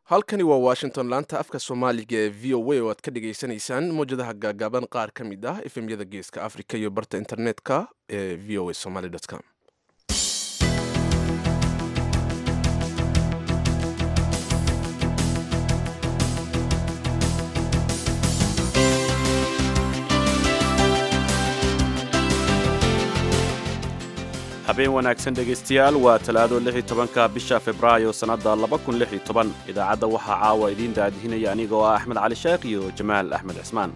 halkani waa washington laanta afka soomaaliga ee v o a oo aad ka dhagaysanaysaan mowjadaha gaagaaban qaar ka mid ah efemyada geeska africa iyo barta internetka ee v o a somaly com habeen wanaagsan dhegaystayaal waa talaado lix iyo tobanka bisha februaayo sannadda laba kun lix iyo toban idaacadda waxaa caawa idiin daadihinaya aniga oo ah axmed cali sheekh iyo jamaal axmed cismaan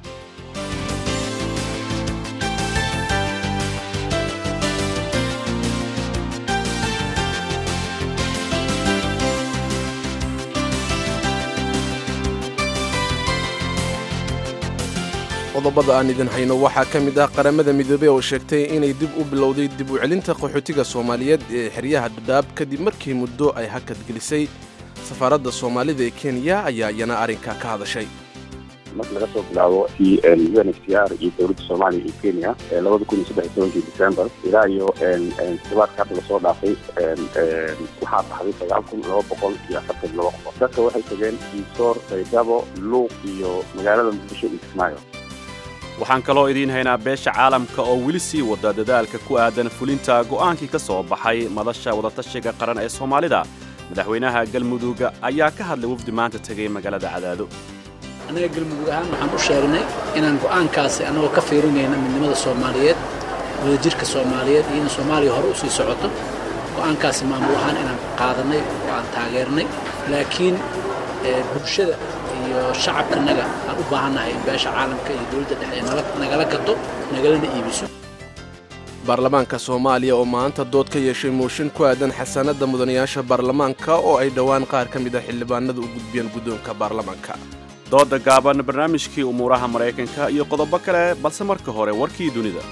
qodobada aan idin hayno waxaa ka mid ah qaramada midoobey oo sheegtay inay dib u bilowday dib u celinta qaxootiga soomaaliyeed ee xeryaha dhadhaab kadib markii muddo ay hakad gelisay safaaradda soomaalida ee kenya ayaa iyana arrinka ka hadashay marka laga soo bilaabo t u n h c r iyo dowladda soomaaliya iyo kenya labada kun iyo saddex iyo tobankii december ilaa iyo toddobaadka hadda lasoo dhaafay waxaa baxday sagaal kun laba boqol iyo afartan laba qof dadka waxay tageen iisoor baydhabo luuq iyo magaalada muqdisho iyo kismaayo waxaan kaloo idiin haynaa beesha caalamka oo weli sii wada dadaalka ku aadan fulinta go'aankii ka soo baxay madasha wadatashiga qaran ee soomaalida madaxweynaha galmudugga ayaa ka hadlay wafdi maanta tegay magaalada cadaado annaga galmudug ahaan waxaan u sheegnay inaan go'aankaasi annagoo ka fiirinayna midnimada soomaaliyeed wadajirka soomaaliyeed iyo in soomaaliya hore u sii socoto go'aankaasi maamul ahaan inaan qaadannay oo aan taageernay laakiin bulshada iyo shacabkanaga aan u baahannahay in beesha caalamka iyo dowladda dhexe nagala gato nagalana iibiso baarlamaanka soomaaliya oo maanta dood ka yeeshay mooshin ku aadan xasaanadda mudanayaasha baarlamaanka oo ay dhowaan qaar ka mid ah xildhibaanada u gudbiyeen guddoonka baarlamaanka dooda gaaban barnaamijkii umuuraha maraykanka iyo qodobo kale balse marka hore warkii dunida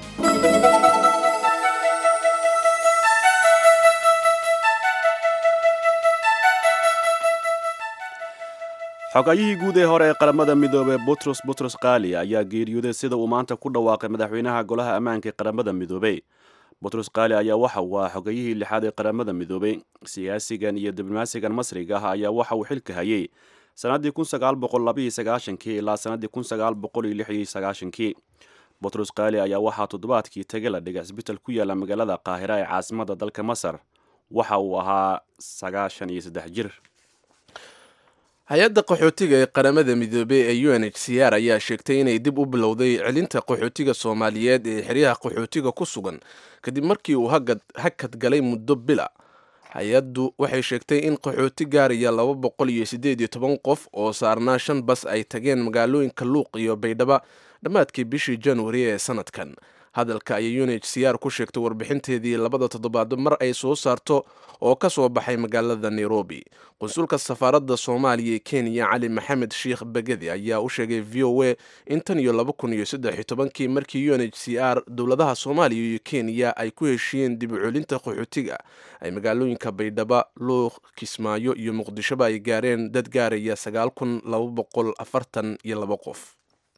xogayihii guud ee hore ee qaramada midoobey butros butros kaali ayaa geeriyooday sida uu maanta ku dhawaaqay madaxweynaha golaha ammaanka ee qaramada midoobey butros kaali ayaa waxa uu ah xogayihii lixaad ee qaramada midoobey siyaasigan iyo diblomaasigan masriga ah ayaa waxa uu xilka hayay sannaddii kun sagaal boqol labaiyo sagaashankii ilaa sannaddii kun sagaal boqol iyo lix iyo sagaashankii butros kaali ayaa waxaa toddobaadkii tage la dhigay cisbital ku yaalla magaalada qaahira ee caasimadda dalka masar waxa uu ahaa sagaashan iyo saddex jir hay-adda qaxootiga ee qaramada midoobey ee u n h c r ayaa sheegtay inay dib u bilowday celinta qaxootiga soomaaliyeed ee xeryaha qaxootiga ku sugan kadib markii uu hakad galay muddo bila hay-addu waxay sheegtay in qaxooti gaaraya laba boqol iyo siddeed iyo toban qof oo saarnaa shan bas ay tageen magaalooyinka luuq iyo baydhaba dhammaadkii bishii januari ee sanadkan hadalka ayay u n h c r ku sheegtay warbixinteedii labada toddobaad mar ay soo saarto oo ka soo baxay magaalada nairobi qunsulka safaaradda soomaaliya ee kenya cali maxamed sheikh begedi ayaa u sheegay v o a in tan iyo laba kun iyo saddex iyo tobankii markii u n h c r dowladaha soomaaliya iyo kenya ay ku heshiiyeen dib u celinta qaxootiga ay magaalooyinka baydhaba luuq kismaayo iyo muqdishoba ay gaareen dad gaaraya sagaal kun laba boqol afartan iyo laba qof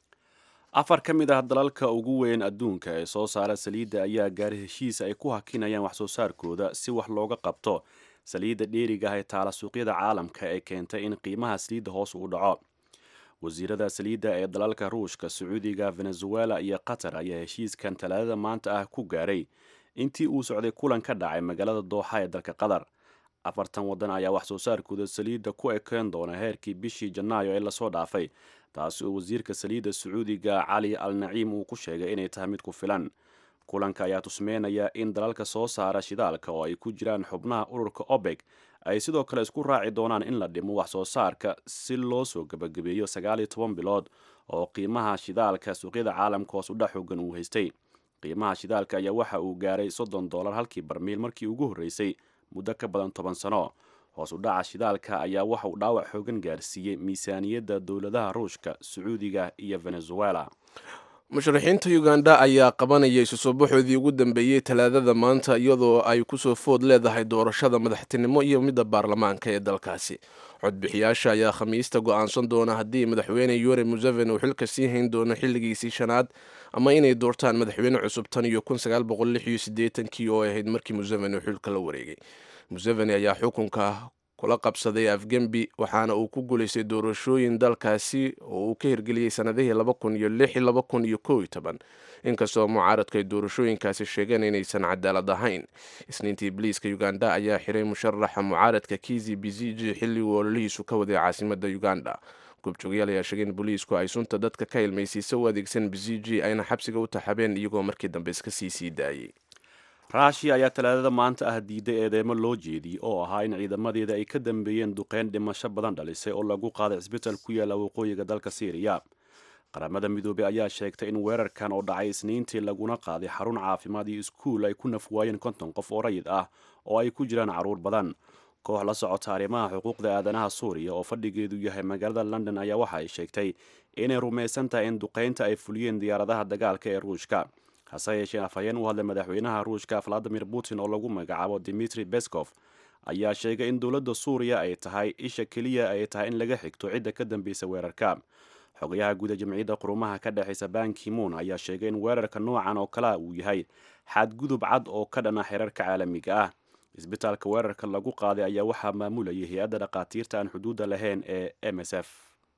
afar ka mid ah dalalka ugu weyn adduunka ee soo saara saliidda ayaa gaaray heshiis ay ku hakinayaan wax soo saarkooda si wax looga qabto saliidda dheeriga ah ee taala suuqyada caalamka ee keentay in qiimaha saliidda hoos uu dhaco wasiirada saliidda ee dalalka ruushka sacuudiga venezuela iyo qatar ayaa heshiiskan talaadada maanta ah ku gaaray intii uu socday kulan ka dhacay magaalada dooxa ee dalka qatar afartan waddan ayaa wax soo saarkooda saliidda ku ekeen doona heerkii bishii janaayo ee lasoo dhaafay taasi oo wasiirka saliidda sacuudiga cali al naciim uu ku sheegay inay tahay mid ku filan kulanka ayaa tusmeynaya in dalalka soo saara shidaalka oo ay ku jiraan xubnaha ururka obeg ay sidoo kale isku raaci doonaan in la dhimo wax soo saarka si loo soo gebagabeeyo sagaal iyo toban bilood oo qiimaha shidaalka suuqyada caalamka hoos udhac xoogan uu haystay qiimaha shidaalka ayaa waxa uu gaaray soddon dollar halkii barmiil markii ugu horreysay muddo ka badan toban sano hoos u dhaca shidaalka ayaa waxa uu dhaawac xoogan gaarsiiyey miisaaniyadda dowladaha ruushka sacuudiga iyo venezuela musharaxiinta uganda ayaa qabanaya isu soo baxoodii ugu dambeeyey talaadada maanta iyadoo ay kusoo food leedahay doorashada madaxtinimo iyo midda baarlamaanka ee dalkaasi codbixiyaasha ayaa khamiista go-aansan doona haddii madaxweyne yure museveni uu xilka sii hayn doono xilligiisii shanaad ama inay doortaan madaxweyne cusub tan iyo kun sagaal boqol lix iyo siddeetankii oo ahayd markii museveni uu xilka la wareegay museveni ayaa xukunka kula qabsaday afgembi waxaana uu ku guulaystay doorashooyin dalkaasi oo uu ka hirgeliyey sanadihii laba kun iyo lix laba kun iyo kow iyo toban inkastoo mucaaradka ay doorashooyinkaasi sheegeen inaysan cadaalad ahayn isniintii biliiska uganda ayaa xiray musharaxa mucaaradka kizi biziji xilliguu ololihiisu ka waday caasimada uganda goobjoogayaal ayaa sheegay in booliisku ay sunta dadka ka ilmaysiisa u adeegsan biziji ayna xabsiga u taxabeen iyagoo markii dambe iska sii sii daayey ruushiya ayaa talaadada maanta ah diiday eedeymo loo jeediyey oo ahaa in ciidamadeeda ay ka dambeeyeen duqeyn dhimasho badan dhalisay oo lagu qaaday cisbital ku yaalla waqooyiga dalka syriya qaramada midoobey ayaa sheegtay in weerarkan oo dhacay isniintii laguna qaaday xarun caafimaad iyo iskuul ay ku nafwaayeen konton qof oo rayid ah oo ay ku jiraan carruur badan koox la socota arrimaha xuquuqda aadanaha suuriya oo fadhigeedu yahay magaalada london ayaa waxa ay sheegtay inay rumaysan tahay in duqeynta ay fuliyeen diyaaradaha dagaalka ee ruushka hase yeeshee afhayeen u hadlay madaxweynaha ruushka valadimir putin oo lagu magacaabo dimitri beskov ayaa sheegay in dowladda suuriya ay tahay isha keliya ay tahay in laga xigto cidda ka dambeysa weerarka xogayaha guud ee jamciyadda qurumaha ka dhexaysa bankimoon ayaa sheegay in weerarka noocan oo kalea uu yahay xadgudub cad oo ka dhana xeerarka caalamiga ah isbitaalka weerarka lagu qaaday ayaa waxaa maamulayay hay-adda dhakhaatiirta aan xuduudda lahayn ee m s f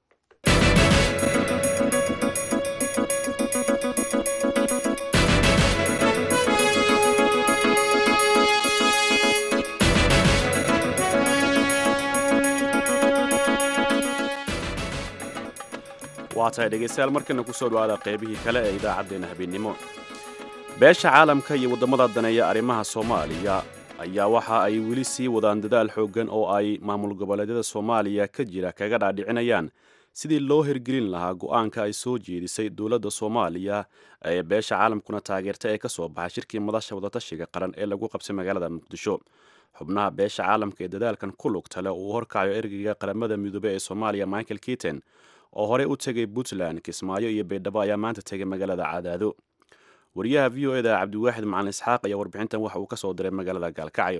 waa tahay dhegaystayaal markana kusoo dhawaada qaybihii kale ee idaacaddeenna habeennimo beesha caalamka iyo waddamada daneeya arrimaha soomaaliya ayaa waxa ay weli sii wadaan dadaal xooggan oo ay maamul goboleedyada soomaaliya ka jira kaga dhaadhicinayaan sidii loo hirgelin lahaa go-aanka ay soo jeedisay dowladda soomaaliya ee beesha caalamkuna taageerta ee ka soo baxay shirkii madasha wadatashiga qaran ee lagu qabsay magaalada muqdisho xubnaha beesha caalamka ee dadaalkan ku lugta leh uu horkacayo ergeyga qaramada midoobe ee soomaaliya michael keaton oo horey u tegay puntland kismaayo iyo baydhabo ayaa maanta tegay magaalada cadaado wariyaha v o eda cabdiwaaxid macalin isxaaq ayaa warbixintan waxa uu ka soo diray magaalada gaalkacyo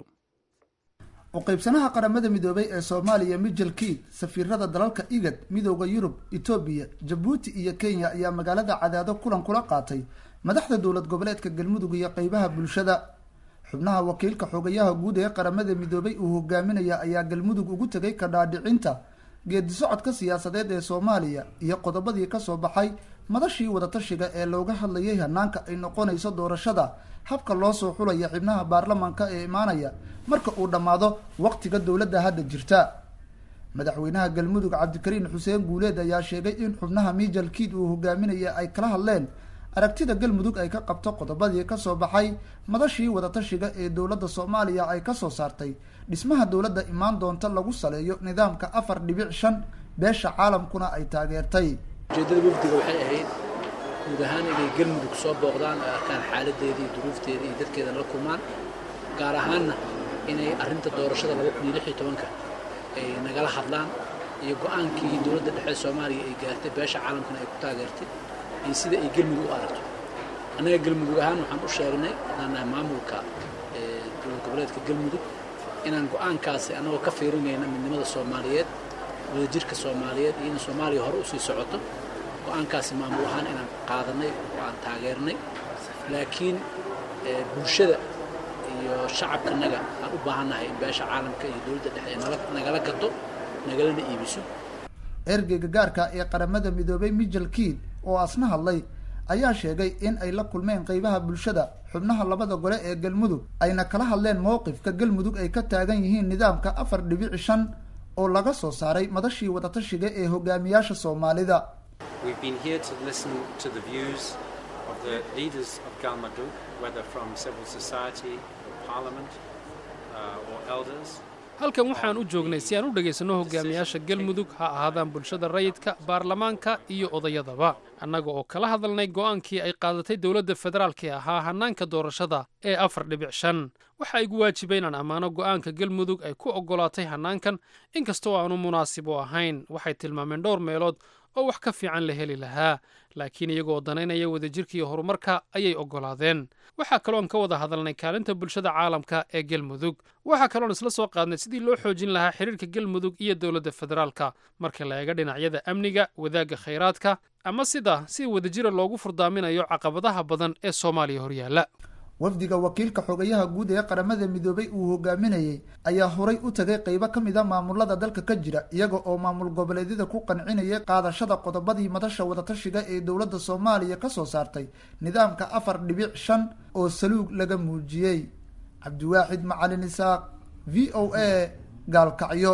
uqaybsanaha qaramada midoobay ee soomaaliya michel kiid safiirada dalalka igad midooda yurub etoobiya jabuuti iyo kenya ayaa magaalada cadaado kulan kula qaatay madaxda dowlad goboleedka galmudug iyo qeybaha bulshada xubnaha wakiilka xogayaha guud ee qaramada midoobay uu hogaaminaya ayaa galmudug ugu tegay kadhaadhicinta geedi socodka siyaasadeed ee soomaaliya iyo qodobadii kasoo baxay madashii wadatashiga ee looga hadlayay hanaanka ay noqonayso doorashada habka loo soo xulaya xibnaha baarlamanka ee imaanaya marka uu dhammaado waqtiga dowladda hadda jirta madaxweynaha galmudug cabdikariin xuseen guuleed ayaa sheegay in xubnaha michel kiid uu hogaaminaya ay kala hadleen aragtida galmudug ay ka qabto qodobadii kasoo baxay madashii wadatashiga ee dowladda soomaaliya ay kasoo saartay dhismaha dowladda imaan doonta lagu saleeyo nidaamka afar dhibic shan beesha caalamkuna ay taageertay ujeeddada wafdiga waxay ahayd guud ahaan inay galmudug soo booqdaan oo arkaan xaaladeeda iyo duruufteeda iyo dadkeedana la kulmaan gaar ahaanna inay arrinta doorashada laba kun iyo lix iyo tobanka ay nagala hadlaan iyo go-aankii dowladda dhexe soomaaliya ay gaartay beesha caalamkana ay ku taageertay iyo sida ay galmudug u aragto annaga galmudug ahaan waxaan u sheegnay inaan nahay maamulka dowlad goboleedka galmudug inaan go-aankaasi annagoo ka fiirinayna midnimada soomaaliyeed wadajirka soomaaliyeed iyo in soomaaliya hore usii socoto go-aankaasi maamul ahaan inaan qaadanay oo aan taageernay laakiin bulshada iyo shacabkanaga aan u baahannahay in beesha caalamka iyo dowladda dhexe nagala gato nagalana iibiso ergeyga gaarka ee qaramada midoobay michel kiid oo asna hadlay ayaa sheegay in ay la kulmeen qeybaha bulshada xubnaha labada gole ee galmudug ayna kala hadleen mowqifka galmudug ay ka taagan yihiin nidaamka afar dhibici shan oo laga soo saaray madashii wadatashiga ee hogaamiyaasha soomaalida halkan waxaan u joognay si aan u dhegaysanno hogaamiyaasha galmudug ha ahaadaan bulshada rayidka baarlamaanka iyo odayadaba annaga oo kala hadalnay go'aankii ay qaadatay dowladda federaalk ee ahaa hannaanka doorashada ee afar dhibic shan waxa igu waajibay inaan ammaano go'aanka galmudug ay ku oggolaatay hannaankan inkastoo aanu munaasib u ahayn waxay tilmaameen dhowr meelood oo wax ka fiican la heli lahaa laakiin iyagoo danaynaya wadajirka iyo horumarka ayay oggolaadeen waxaa kaloon ka wada hadalnay kaalinta bulshada caalamka ee galmudug waxaa kaloon isla soo qaadnay sidii loo xoojin lahaa xiriirka galmudug iyo dowladda federaalka marka la eega dhinacyada amniga wadaagga khayraadka ama sida si wadajira loogu furdaaminayo caqabadaha badan ee soomaaliya horyaalla wafdiga wakiilka xogayaha guud ee qaramada midoobay uu hogaaminayay ayaa horay u tagay qeybo ka mid a maamulada dalka ka jira iyaga oo maamul goboleedyada ku qancinayay qaadashada qodobadii madasha wadatashiga ee dowladda soomaaliya kasoo saartay nidaamka afar dhibic shan oo saluug laga muujiyey cabdiwaaxid macalin isaaq v o a gaalkacyo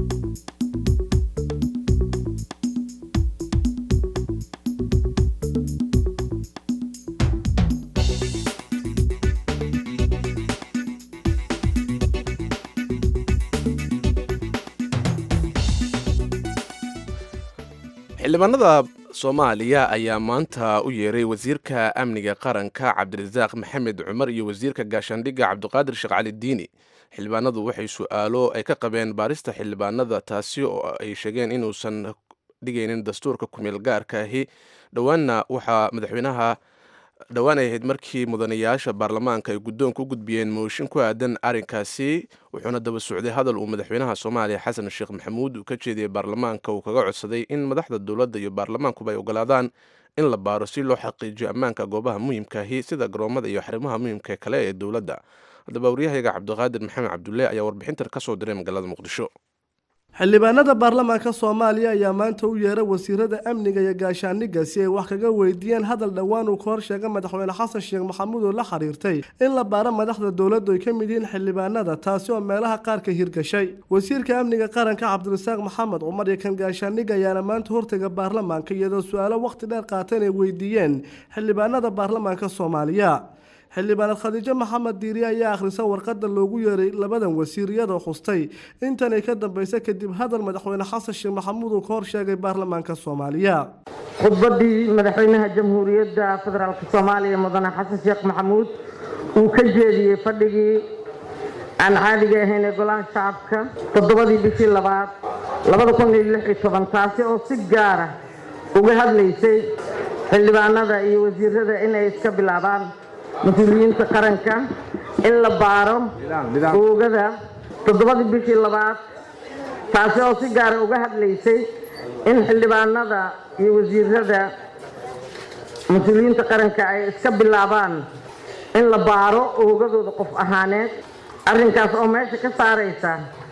xildhibaanada soomaaliya ayaa maanta u yeeray wasiirka amniga qaranka cabdirasaaq maxamed cumar iyo wasiirka gaashaandhigga cabdiqaadir sheekh cali diini xildhibaanadu waxay su-aalo ay ka qabeen baarista xildhibaanada taasi oo ay sheegeen inuusan dhigaynin dastuurka kumeel gaarka ahi dhowaanna waxaa madaxweynaha dhowaan ay ahayd markii mudanayaasha baarlamaanka ay guddoonka u gudbiyeen mooshin ku aadan arrinkaasi wuxuuna daba socday hadal uu madaxweynaha soomaaliya xasan sheekh maxamuud uu ka jeediyey baarlamaanka uu kaga codsaday in madaxda dowladda iyo baarlamaankuba ay ogolaadaan in la baaro si loo xaqiijiyo ammaanka goobaha muhiimkaahi sida garoomada iyo xarimaha muhiimka kale ee dowladda haddaba waryahayaga cabdiqaadir maxamed cabdulle ayaa warbixintan ka soo diray magaalada muqdisho xildhibaanada baarlamaanka soomaaliya ayaa maanta u yeeray wasiirada amniga iyo gaashaandhigga si ay wax kaga weydiiyeen hadal dhowaan uu ka hor sheegay madaxweyne xasan sheekh maxamuud oo la xiriirtay in la baaro madaxda dowladdu ay ka mid yihiin xildhibaanada taasi oo meelaha qaar ka hirgashay wasiirka amniga qaranka cabdirasaaq maxamed cumar iyo kan gaashaandhigga ayaana maanta hortaga baarlamaanka iyadoo su-aalo wakhti dheer qaateen ay weydiiyeen xildhibaanada baarlamaanka soomaaliya xildhibaanad khadiijo maxamed diiri ayaa akhrisa warqada loogu yeeray labadan wasiir iyadoo xustay intanay ka dambaysa kadib hadal madaxweyne xasan sheekh maxamuud uu ka hor sheegay baarlamaanka soomaaliya khudbadii madaxweynaha jamhuuriyadda federaalk soomaaliya mudane xasan sheekh maxamuud uu ka jeediyey fadhigii aan caadiga ahayn ee golaha shacabka toddobadii bishii labaad labada kun iyo lix iyo toban taasi oo si gaara uga hadlaysay xildhibaanada iyo wasiirada inay iska bilaabaan mas-uuliyiinta qaranka in la baaro oogada toddobadii bishii labaad taasi oo si gaara uga hadlaysay in xildhibaanada iyo wasiirada mas-uuliyiinta qaranka ay iska bilaabaan in la baaro oogadooda qof ahaaneed arrinkaas oo meesha ka saaraysa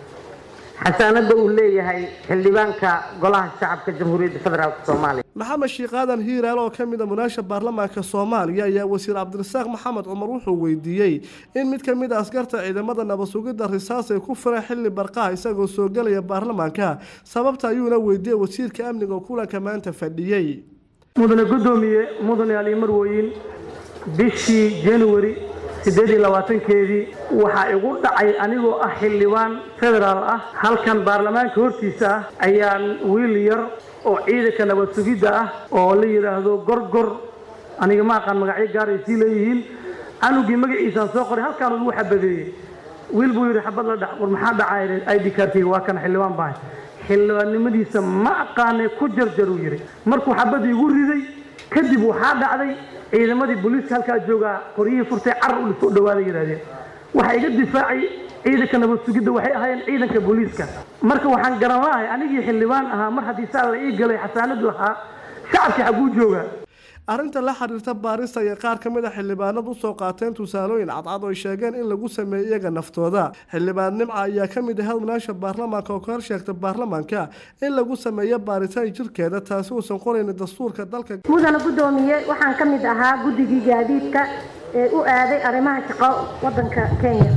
xasaanada uu leeyahay xildhibaanka golaha shacabka jamhuuriyadda federaalk soomaaliya maxamed sheekh aadan hiiraal oo ka mid a munaasha baarlamaanka soomaaliya ayaa wasiir cabdirasaaq maxamed cumar wuxuu weydiiyey in mid ka mid a askarta ciidamada nabasugidda risaas ay ku fireen xilli barqaha isagoo soo gelaya baarlamaanka sababta ayuuna weydiiyey wasiirka amniga oo kulanka maanta fadhiyey mudane guddoomiye mudane ali marwooyin bishii januari siddeed iyo labaatankeedii waxaa igu dhacay anigoo ah xildhibaan federaal ah halkan baarlamaanka hortiisa ah ayaan wiil yar oo ciidanka nabad sugidda ah oo la yidhaahdo gorgor aniga ma aqaan magacyo gaar ay sii leeyihiin canugii magaciisaan soo qoray halkaan ugu xabadeeyey wiil buu yidhi xabad la dhac war maxaa dhacay id kaarkayga waa kan xildhibaan baan xildhibaannimadiisa ma aqaanay ku jarjar uu yidhi markuu xabadii igu riday kadib waxaa dhacday ciidamadii booliiska halkaa joogaa qoryihii furtay carar u soo dhawaada yidhahdeen waxaa iga difaacay ciidanka nabad sugidda waxay ahaayeen ciidanka booliiska marka waxaan garan lahay anigii xildhibaan ahaa mar haddii saa la ii galay xasaanadu ahaa shacabkii xagguu joogaa arrinta la xiriirta baarista iyo qaar ka mid a xildhibaanad usoo qaateen tusaalooyin cadcad oo ay sheegeen in lagu sameeyey iyaga naftooda xildhibaan nimca ayaa ka mid ahayd munaasha baarlamaanka oo ka hor sheegta baarlamaanka in lagu sameeyo baaritaan jirkeeda taasi uusan qoraynin dastuurka dalka mudana guddoomiye waxaan ka mid ahaa guddigii gaadiidka ee u aaday arrimaha shaqo wadanka kenya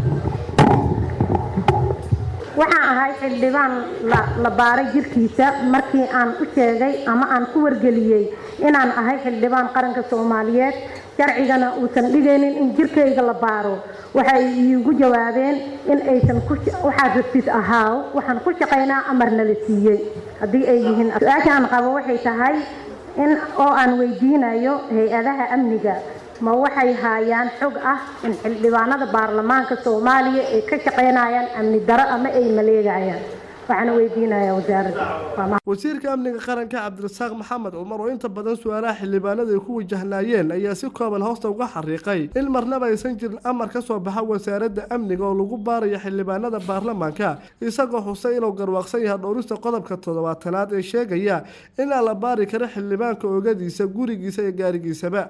waxaan ahay xildhibaan la baaray jirkiisa markii aan u sheegay ama aan ku wargeliyey inaan ahay xildhibaan qaranka soomaaliyeed sharcigana uusan dhigaynin in jirkayga la baaro waxay iigu jawaabeen in aysan waxaad rabtid ahaaw waxaan ku shaqaynaa amarna la siiyey haddii ay yihiin su-aasha aan qabo waxay tahay in oo aan weydiinayo hay-adaha amniga ma waxay haayaan xog ah in xildhibaanada baarlamaanka soomaaliya ay ka shaqaynayaan amni daro ama ay maleegayaan waxaana weydiinayaa wasaaradda wasiirka amniga qaranka cabdirasaaq maxamed cumar oo inta badan su-aalaha xildhibaanada ay ku wajahnaayeen ayaa si kooban hoosta uga xariiqay in marnaba aysan jirin amar ka soo baxa wasaaradda amniga oo lagu baarayo xildhibaanada baarlamaanka isagoo xusay inuu garwaaqsan yahay dhowrista qodobka toddobaatanaad ee sheegaya in aan la baari karo xildhibaanka oogadiisa gurigiisa iyo gaarigiisaba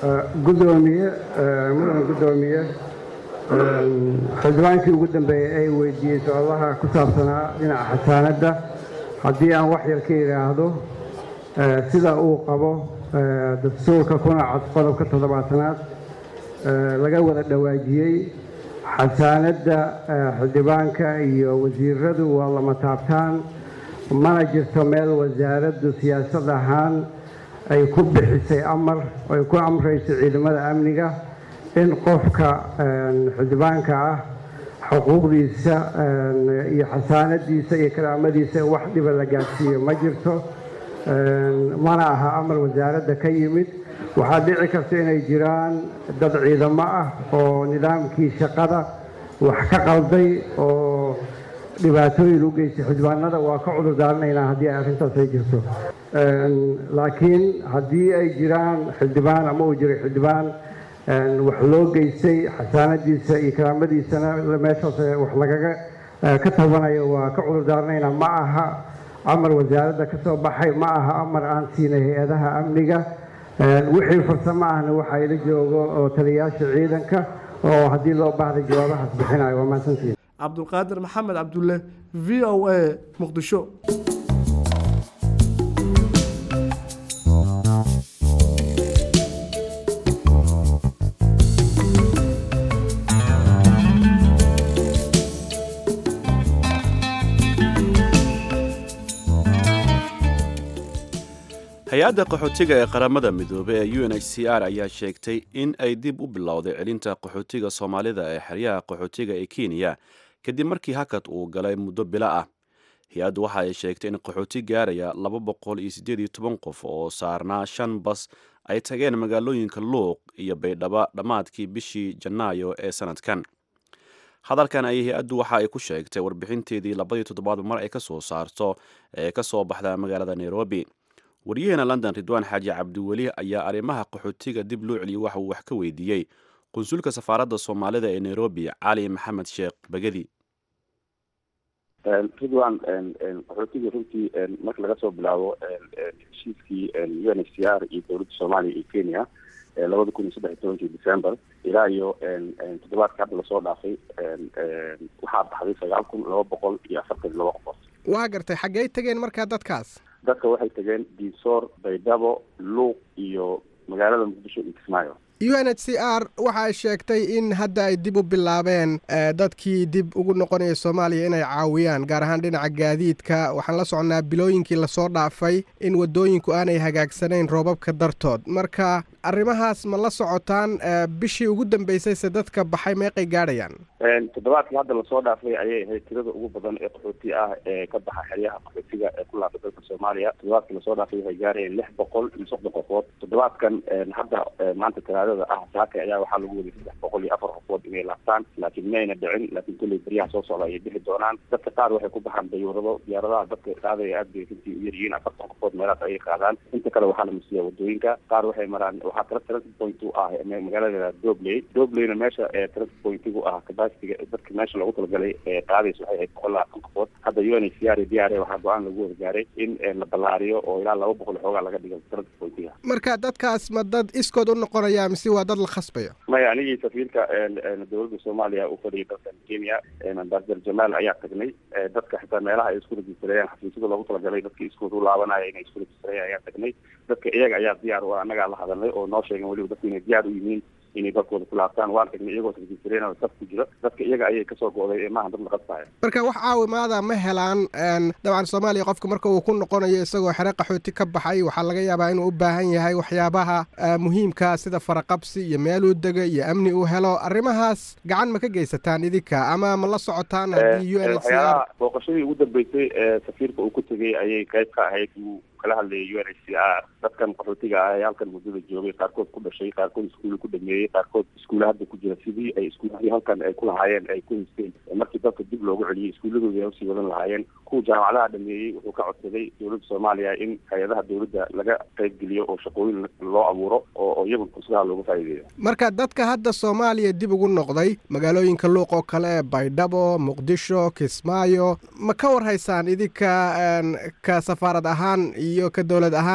gudoomiye mudan gudoomiye xildhibaankii ugu dambeeyey ay weydiiyey su-aalaha ku saabsanaa dhinaca xasaanadda haddii aan wax yar ka idhaahdo sida uu qabo dastuurka kuna cad qodobka toddobaatanaad laga wada dhawaajiyey xasaanadda xildhibaanka iyo wasiiradu waa lama taabtaan mana jirto meel wasaaraddu siyaasad ahaan ay ku bixisay amar ay ku amrayso ciidamada amniga in qofka xildhibaanka ah xuquuqdiisa iyo xasaanadiisa iyo karaamadiisa wax dhiba la gaadsiiyo ma jirto mana aha amar wasaaradda ka yimid waxaa dhici karta inay jiraan dad ciidamo ah oo nidaamkii shaqada wax ka qalday oo dhibaatooyin u geystay xildhibaanada waa ka cudur daaranaynaa haddii ay arrintaas ay jirto laakiin haddii ay jiraan xildhibaan ama uu jiray xildhibaan wax loo geystay xasaanadiisa iyo karaamadiisana meeshaas wax lagaga ka tabanayo waa ka cudur daaranaynaa ma aha amar wasaaradda ka soo baxay ma aha amar aan siinay hay-adaha amniga wixii farsamo ahna waxaa ila joogo oo taliyayaasha ciidanka oo haddii loo baahday jawaabahaas bixinayo waa mahadsantihin cabdulqaadir maxamed cabdulle v o a muqdisho hay-adda qaxootiga ee qaramada midoobey ee u n h c r ayaa sheegtay in ay dib u bilowday celinta qaxootiga soomaalida ee xeryaha qaxootiga ee kenya kadib markii hakad uu galay muddo bilo ah hay-addu waxa ay sheegtay in qaxooti gaaraya laba boqol iyo siddeed iyo toban qof oo saarnaa shan bas ay tageen magaalooyinka luuq iyo baydhaba dhammaadkii bishii janaayo ee sanadkan hadalkan ayay hay-addu waxa ay ku sheegtay warbixinteedii labadii toddobaad mar ay ka soo saarto ee ka soo baxda magaalada nairobi waryaheena london ridwaan xaaji cabdiweli ayaa arrimaha qaxootiga dib loo celiyey waxa uu wax ka weydiiyey qunsulka safaaradda soomaalida ee nairobi cali maxamed sheekh bagadi ridwan qaxootiga runtii marka laga soo bilaabo heshiiskii u n h c r iyo dowladda soomaaliya iyo kenya labada kun iyo saddex iyo tobankii december ilaa iyo toddobaadka hadda lasoo dhaafay waxaa baxday sagaal kun laba boqol iyo afartan iyo laba qofood waa gartay xaggey tageen markaa dadkaas dadka waxay tageen diisoor baydhabo luuq iyo magaalada muqdisho iyo kismaayo u n h c r waxa ay sheegtay in hadda ay dib u bilaabeen dadkii dib ugu noqonaya soomaaliya inay caawiyaan gaar ahaan dhinaca gaadiidka waxaan la soconnaa bilooyinkii lasoo dhaafay in waddooyinku aanay hagaagsanayn roobabka dartood marka arrimahaas ma la socotaan bishii ugu dambeysayse dadka baxay meeqay gaadhayaan toddobaadkii hadda lasoo dhaafay ayay ahayd tirada ugu badan ee qaxooti ah ee ka baxa xeryaha qaxootiga ee ku laabta dalka soomaaliya toddobaadkii lasoo dhaafay waxay gaarayeen lix boqol iyo soddon qofood toddobaadkan hadda maanta talaadada ah saaka ayaa waxaa lagu waday saddex boqol iyo afar qofood inay laabtaan laakiin mayna dhicin laakiin kolley beryaha soo socda ayay bixi doonaan dadka qaar waxay ku baxaan dayuurado diyaaradaha dadka qaadaya aad bay runtii u yaryihiin afartan qofood meelaas ayay qaadaan inta kale waxaa la masiiyaa wadooyinka qaar waxay maraan waxaa tara transit point u ah magaalada dobley dobleyna meesha transit pointigu ah capacitiga dadka meesha loogu talagalay ee qaadaysa waxay ahayd boqol labaatan qofood hadda u n h c r iyo d r a waxaa go-aan lagu wada gaaray in la ballaariyo oo ilaa laba boqol xoogaa laga dhigo transit pointiga marka dadkaas ma dad iskood u noqonaya mise waa dad la khasbayo maya anigii safiirka dowladda soomaaliya uu fadhiyay dalkan kenya ambassador jamaal ayaa tagnay dadka xitaa meelaha ay isku rejistareeyaan xafiisyada loogu talagalay dadkii iskood u laabanaya inay isku rejistareeyaan ayaa tagnay dadka iyaga ayaa diyaar u annagaa la hadalnay oo noo sheegen weliba dadku inay diyaar u yihiin inay dalkooda ku laabtaan waan tagnay iyagoo rejistareynao saf ku jiro dadka iyaga ayay kasoo go'day ee maaha dad la qasbaya marka wax caawimaada ma helaan dabcan soomaaliya qofka marka uu ku noqonayo isagoo xere qaxooti ka baxay waxaa laga yaabaa inuu u baahan yahay waxyaabaha muhiimka sida faraqabsi iyo meeluu dega iyo amni uu helo arrimahaas gacan ma ka geysataan idinka ama ma la socotaan haddii u n h c r booqashadii ugu dambeysay ee safiirka uu ku tegay ayay qayb ka ahayd uu kala hadlayay u n h c r dadkan qaxootiga ah ee halkan muddada joogay qaarkood ku dhashay qaarkood iskuulla ku dhameeyey qaarkood iskuulla hadda ku jira sidii ay iskuuladii halkan ay ku lahaayeen ay ku haysteen markii dalka dib loogu celiyey iskuulladoodii ay usii wadan lahaayeen kuwa jaamacadaha dhameeyey wuxuu ka codsaday dowladda soomaaliya in hay-adaha dowladda laga qayb geliyo oo shaqooyin loo abuuro oo iyagu fursadaha looga faa'iideeyo marka dadka hadda soomaaliya dib ugu noqday magaalooyinka luuq oo kale baydhabo muqdisho kismaayo ma ka war haysaan idinka ka safaarad ahaan iyo ka dowlad ahaan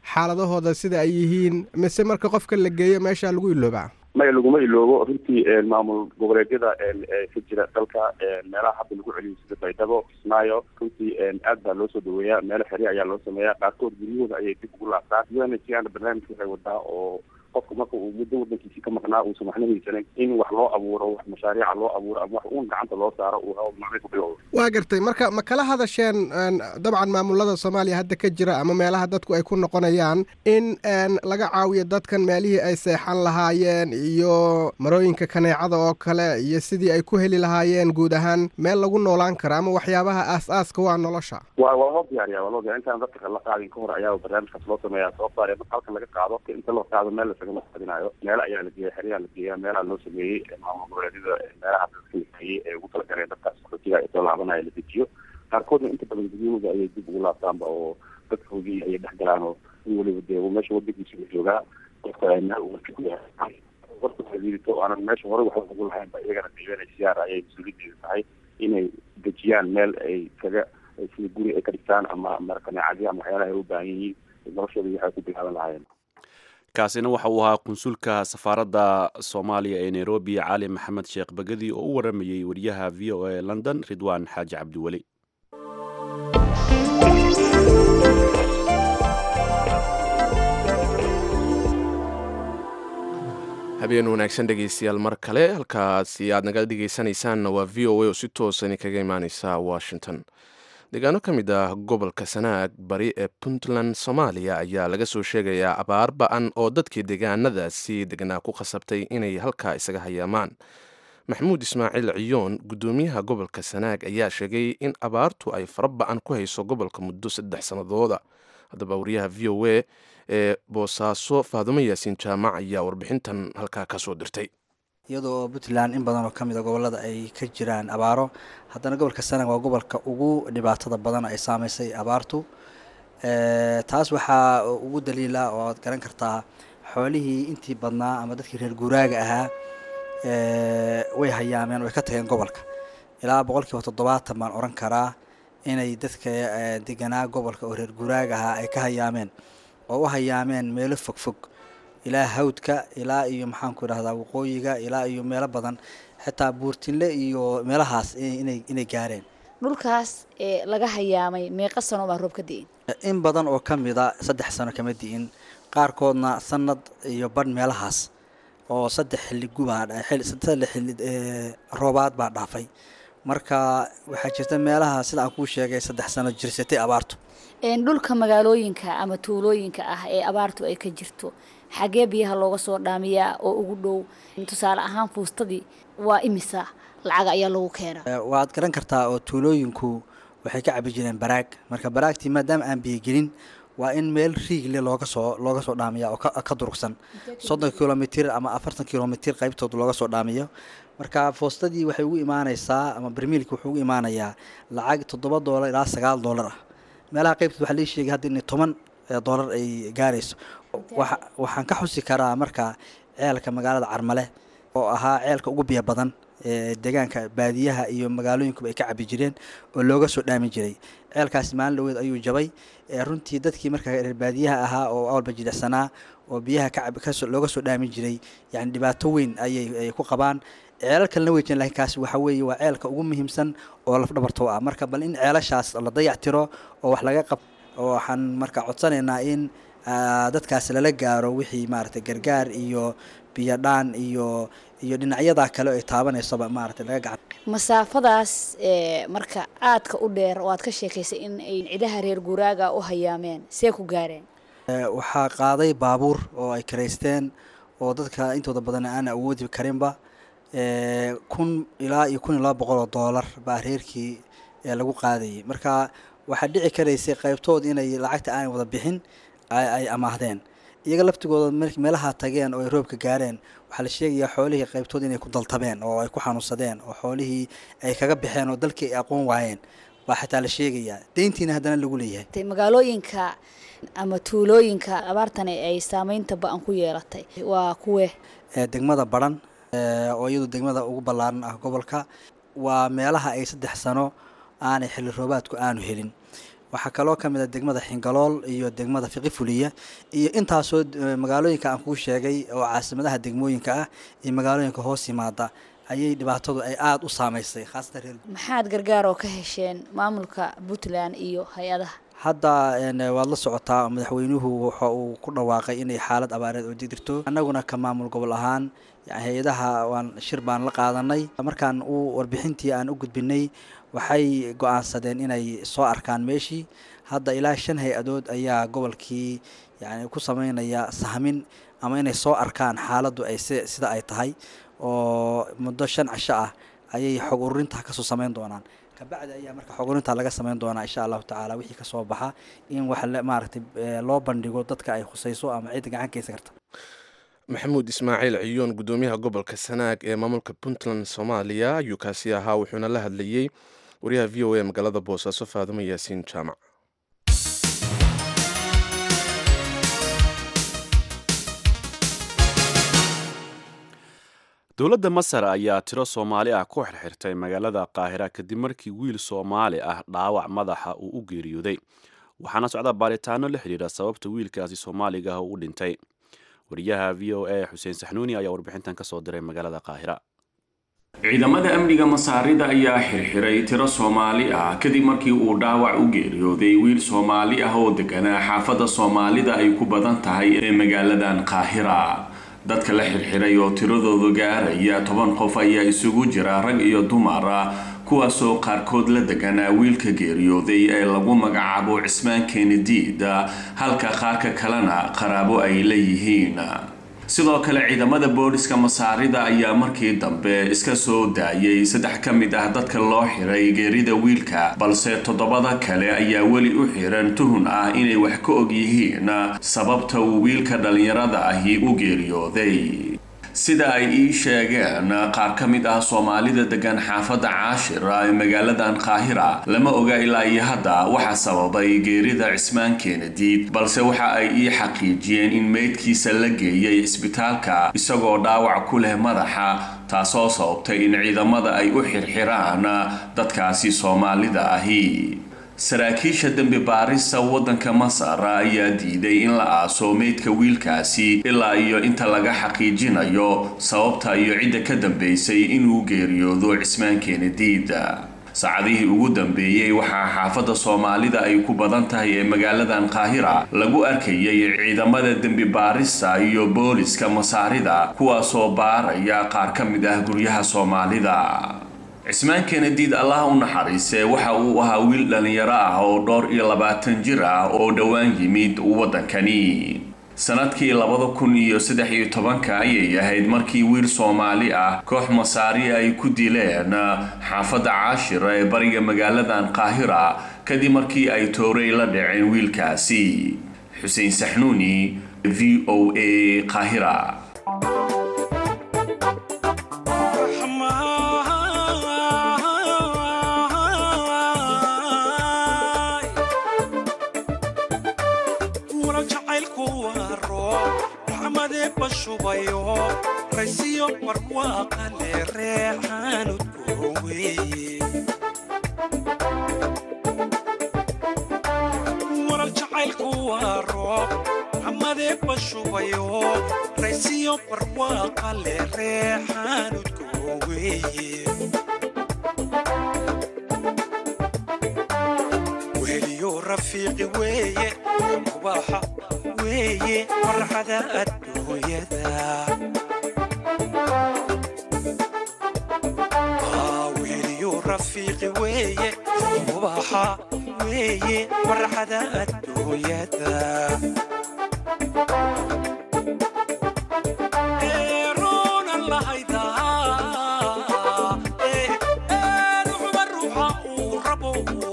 xaaladahooda sida ay yihiin mise marka qofka la geeyo meesha lagu iloobaa maya laguma iloobo runtii maamul goboleedyada ka jira dalka meelaha hadda lagu celiyo sida baydhabo kismaayo runtii aad baa loo soo dhaweeyaa meelo xeri ayaa loo sameeyaa qaarkood guryahooda ayay dib ugu laabtaan unhcrna barnaamijka waxay wadaa oo qofka marka uu muddo wadankiisii ka maqnaa uusan waxna haysanin in wax loo abuuro wax mashaariica loo abuuro ama wax uun gacanta loo saaro uu hawl macna ku bilowdo waa gartay marka ma kala hadasheen dabcan maamulada soomaaliya hadda ka jira ama meelaha dadku ay ku noqonayaan in laga caawiyo dadkan meelihii ay seexan lahaayeen iyo marooyinka kaneecada oo kale iyo sidii ay ku heli lahaayeen guud ahaan meel lagu noolaan kara ama waxyaabaha aas-aaska waa nolosha wa waa loo diyaariya waa loo diyaria intaan dadka la qaadin ka hor ayaa barnaamijkaas loo sameeyaa sababto a marka halkan laga qaado inta loo qaado meel lasagama qaadinayo meel ayaa la geeya xeryaa la geeyaa meelaha loo sameeyey maamul goboleedyada meelaha dadka lageeyey ee ugu talagaleen dadkaas qaxootiga ee soo laabanaya la dejiyo qaarkoodna inta badan guryahooda ayay dib ugu laabtaanba oo dadkoodii ayay dhex galaan oo in weliba dee meesha wadankiisa la joogaa qofka meel warka liidito aanan meesha hore waxba ugu lahayn ba iyagana dnhcr ayay mas-uuliyadeeda tahay inay dejiyaan meel ay kaga sida guri ay ka dhigtaan ama markaneecadii ama waxyaalaha ay u baahan yihiin noloshooda waxay ku bilaaban lahaayeen kaasina waxa uu ahaa konsulka safaaradda soomaaliya ee nairobi cali maxamed sheekh bagadi oo u waramayey wariyaha v o a london ridwaan xaaji cabdiweli habeen wanaagsan dhegeystayaal mar kale halkaasi aad naga dhegeysanaysaanna waa v o a oo si toosani kaga imaaneysa washington deegaano ka mid ah gobolka sanaag bari ee puntland soomaaliya ayaa laga soo sheegayaa abaar ba-an oo dadkii deegaanadaasi degnaa ku khasabtay inay halkaa isaga hayaamaan maxamuud ismaaciil ciyoon guddoomiyaha gobolka sanaag ayaa sheegay in abaartu ay fara ba-an ku hayso gobolka muddo saddex sannadooda haddaba wariyaha v o a ee boosaaso faadumo yaasiin jaamac ayaa warbixintan halkaa ka soo dirtay iyadoo puntland in badan oo ka mid a gobolada ay ka jiraan abaaro haddana gobolka sanag waa gobolka ugu dhibaatada badan ay saameysay abaartu taas waxaa ugu daliila oo aad garan kartaa xoolihii intii badnaa ama dadkii reer guuraaga ahaa way hayaameen way ka tageen gobolka ilaa boqolkiiba toddobaatan baan oran karaa inay dadka deganaa gobolka oo reer guuraaga ahaa ay ka hayaameen oo u hayaameen meelo fogfog ilaa hawdka ilaa iyo maxaanku idhahdaa waqooyiga ilaa iyo meelo badan xitaa buurtinle iyo meelahaas inay inay gaareen dhulkaas ee laga hayaamay meeqa sano baa roob ka di'in in badan oo ka mida saddex sano kama di'in qaarkoodna sanad iyo badh meelahaas oo saddex xilli gubaa saddex xilli roobaad baa dhaafay marka waxaa jirta meelaha sida aan kuu sheegay saddex sano jirsatay abaartu dhulka magaalooyinka ama tuulooyinka ah ee abaartu ay ka jirto xagee biyaha looga soo dhaamiyaa oo ugu dhow tusaale ahaan fuustadii waa imisa lacag ayaa lagu keenaa waad garan kartaa oo tuulooyinku waxay ka cabi jireen baraag marka baraagtii maadaama aan biyogelin waa in meel riigle looga soo looga soo dhaamiya oo ka durugsan soddon kilomitir ama afartan kilomitir qaybtood looga soo dhaamiyo marka foostadii waxay ugu imaaneysaa ama barmiilki wuxuu ugu imaanayaa lacag toddoba doolar ilaa sagaal doolar ah meelaha qaybtood waxaa lii sheegay hadda in toban doolar ay gaarayso waxaan ka xusi karaa marka ceelka magaalada carmale oo ahaa ceelka ugu biyo badan ee deegaanka baadiyaha iyo magaalooyinkuba ay ka cabi jireen oo looga soo dhaamin jiray ceelkaasi maalin dhaweed ayuu jabay runtii dadkii marka reer baadiyaha ahaa oo awalba jilicsanaa oo biyaha looga soo dhaamin jiray yani dhibaato weyn ayay ku qabaan ceelal kalena wey jireen lakin kaasi waxa weeye waa ceelka ugu muhiimsan oo lafdhabarto ah marka bal in ceelashaas la dayac tiro oo wax laga qab waxaan marka codsanaynaa in dadkaasi lala gaaro wixii maaragtay gargaar iyo biyodhaan iyo iyo dhinacyada kale ay taabanaysaba maaragtay laga gacan masaafadaas marka aadka u dheer oo aad ka sheekaysay in ay cidaha reer guuraaga u hayaameen see ku gaareen waxaa qaaday baabuur oo ay karaysteen oo dadka intooda badan aan awoodi karinba kun ilaa iyo kun iyo laba boqol oo doolar baa reerkii lagu qaadayay marka waxaa dhici karaysay qaybtood inay lacagta aanay wada bixin ay amaahdeen iyaga laftigooda meelaha tageen oo ay roobka gaareen waxaa la sheegayaa xoolihii qaybtood inay ku daltabeen oo ay ku xanuunsadeen oo xoolihii ay kaga baxeen oo dalkii ay aqoon waayeen baa xitaa la sheegayaa deyntiina haddana lagu leeyahay magaalooyinka ama tuulooyinka abaartani ay saameynta ba-an ku yeelatay waa kuwe degmada baran oo iyadu degmada ugu ballaaran ah gobolka waa meelaha ay saddex sano aanay xilli roobaadku aanu helin waxaa kaloo ka mid a degmada xingalool iyo degmada fiqi fuliya iyo intaasoo magaalooyinka aan kuu sheegay oo caasimadaha degmooyinka ah iyo magaalooyinka hoos yimaada ayay dhibaatadu ay aada u saameysay khaasatan reer maxaad gargaar oo ka hesheen maamulka puntland iyo hay-adaha hadda waad la socotaa madaxweynuhu waxa uu ku dhawaaqay inay xaalad abaareed oo jirto annaguna ka maamul gobol ahaan hay-adaha waan shir baan la qaadanay markaan uu warbixintii aan u gudbinay waxay go-aansadeen inay soo arkaan meeshii hadda ilaa shan hay-adood ayaa gobolkii yani ku sameynaya sahmin ama inay soo arkaan xaaladdu ay sida ay tahay oo muddo shan cisho ah ayay xog ururinta kasoo sameyn doonaan kabacdi ayaa marka xog ururinta laga sameyn doonaa insha allahu tacaala wixii kasoo baxa in wax maaragtay loo bandhigo dadka ay khusayso ama cidda gacan keysan karta maxamuud ismaaciil ciyoon guddoomiyaha gobolka sanaag ee maamulka puntland soomaaliya ayuu kaasi ahaa wuxuuna la hadlayey wariyaha v o a magaalada boosaaso faadumo yaasiin jaamac dowladda masar ayaa tiro soomaali ah ku xirxirtay magaalada qaahira kadib markii wiil soomaali ah dhaawac madaxa uu u geeriyooday waxaana socda baaritaano la xidhiira sababta wiilkaasi soomaaliga ah uu u dhintay wariyaha v o a xuseen saxnuuni ayaa warbixintan ka soo diray magaalada qaahira ciidamada amniga masaarida ayaa xirxiray tiro soomaali ah kadib markii uu dhaawac u geeriyooday wiil soomaali ah oo deganaa xaafadda soomaalida ay ku badan tahay ee magaaladan qaahira dadka la xirxiray oo tiradoodu gaaraya toban qof ayaa isugu jira rag iyo dumar ah kuwaasoo qaarkood la deganaa wiilka geeriyooday ee lagu magacaabo cismaan kenediid halka qaarka kalena qaraabo ay leeyihiin sidoo kale ciidamada booliska masaarida ayaa markii dambe iska soo daayay saddex ka mid ah dadka loo xiray geerida wiilka balse toddobada kale ayaa weli u xiran tuhun ah inay wax ka og yihiin sababta uu wiilka dhallinyarada ahi u geeriyooday sida ay ii sheegeen qaar ka mid ah soomaalida degan xaafadda caashira ee magaaladan qaahira lama oga ilaa iyo hadda waxa sababay geerida cismaan keenadiid balse waxa ay ii xaqiijiyeen in meydkiisa la geeyay isbitaalka isagoo dhaawac ku leh madaxa taasoo sababtay in ciidamada ay u xirxiraan dadkaasi soomaalida ahi saraakiisha dembi baarista waddanka masar ayaa diiday in la aaso meydka wiilkaasi ilaa iyo inta laga xaqiijinayo sababta iyo cidda ka dambeysay inuu geeriyoodo cismaan keenadiid saacadihii ugu dambeeyey waxaa xaafadda soomaalida ay ku badan tahay ee magaaladan qaahira lagu arkayay ciidamada dembi baarista iyo booliska masaarida kuwaasoo baaraya qaar ka mid ah guryaha soomaalida cismaan kenediid allah u naxariise waxa uu ahaa wiil dhallinyaro ah oo dhowr iyo labaatan jir ah oo dhowaan yimid waddankani sanadkii labada kun iyo saddex iyo tobanka ayay ahayd markii wiil soomaali ah koox masaari ay ku dileen xaafadda caashira ee bariga magaaladan qaahira kadib markii ay toorey la dhaceen wiilkaasi xuseen saxnuuni v o a qaahira raysiyo barwaaqale reexaanudkoowe waral jacaylku waa roob xamadee bashubayo raysiyo barwaaqale reexaanudkooweye weliyo rafiiqi weeye mubaaxa weeye farxada adduunyada weliyo rafiiqi weeye mubaaxa weeye farxada adduunyada eeroonan lahaydaa ruuxba ruuxa uu rabo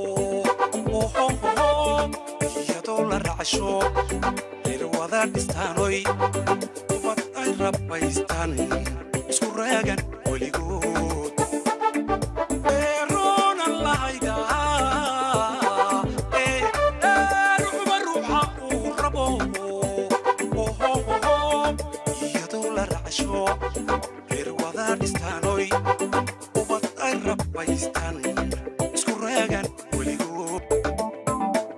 iyadoo la racsho irwada dhistaanoy ubad ay rabbaystaan isku raagan weligood eeroonan lahaydaa ruuxba ruuxa uu rabo iyadoo la racsho irwada dhistaanoy ubad ay rabbaystaan isku raagan weligood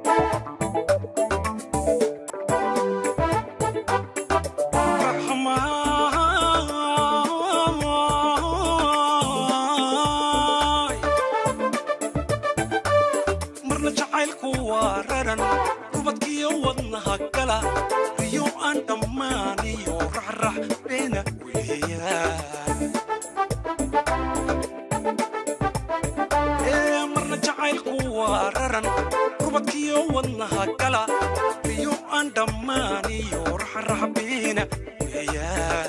waa raran rubadkiyo wadnaha gala riyo aan dhammaaniyo raxrax beena weeyaan ee marna jacaylku waa raran rubadkiyo wadnaha gala riyo aan dhammaaniyo raxrax beena weeyaan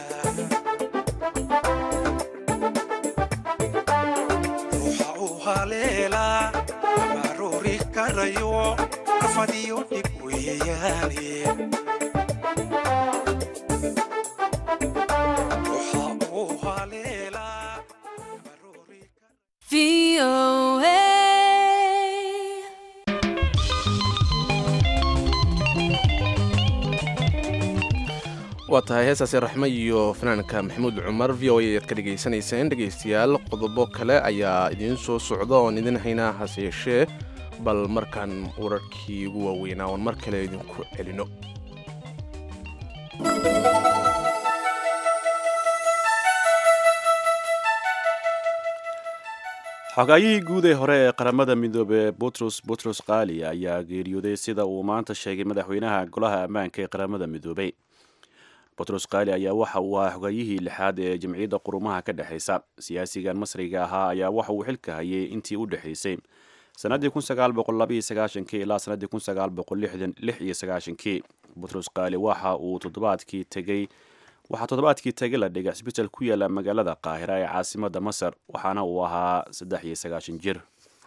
ruuxa u haleelaa abaroori karayo rafadiyo dhib weeyaane ruuxa u haleelaa waa tahay heestaasi raxme iyo fanaanka maxamuud cumar v o a ayaad ka dhegaysanayseen dhegaystayaal qodobo kale ayaa idiin soo socda oon idin haynaa hase yeeshee bal markaan wararkii ugu waaweynaa oon mar kale idinku celino xogaayihii guud ee hore ee qaramada midoobe butros butros kaali ayaa geeriyooday sida uu maanta sheegay madaxweynaha golaha ammaanka ee qaramada midoobey butros kaali ayaa waxa uu ahaa xogaayihii lixaad ee jamciyadda qurumaha ka dhexaysa siyaasigan masriga ahaa ayaa waxa uu xilka hayay intii u dhexaysay sanadii ilaa sanadii butros kaali waxa uu toddobaadkii tegey waxaa toddobaadkii tegay la dhigay cisbital ku yaala magaalada qaahira ee caasimada masar waxaana uu ahaa saddex iyo sagaashan jir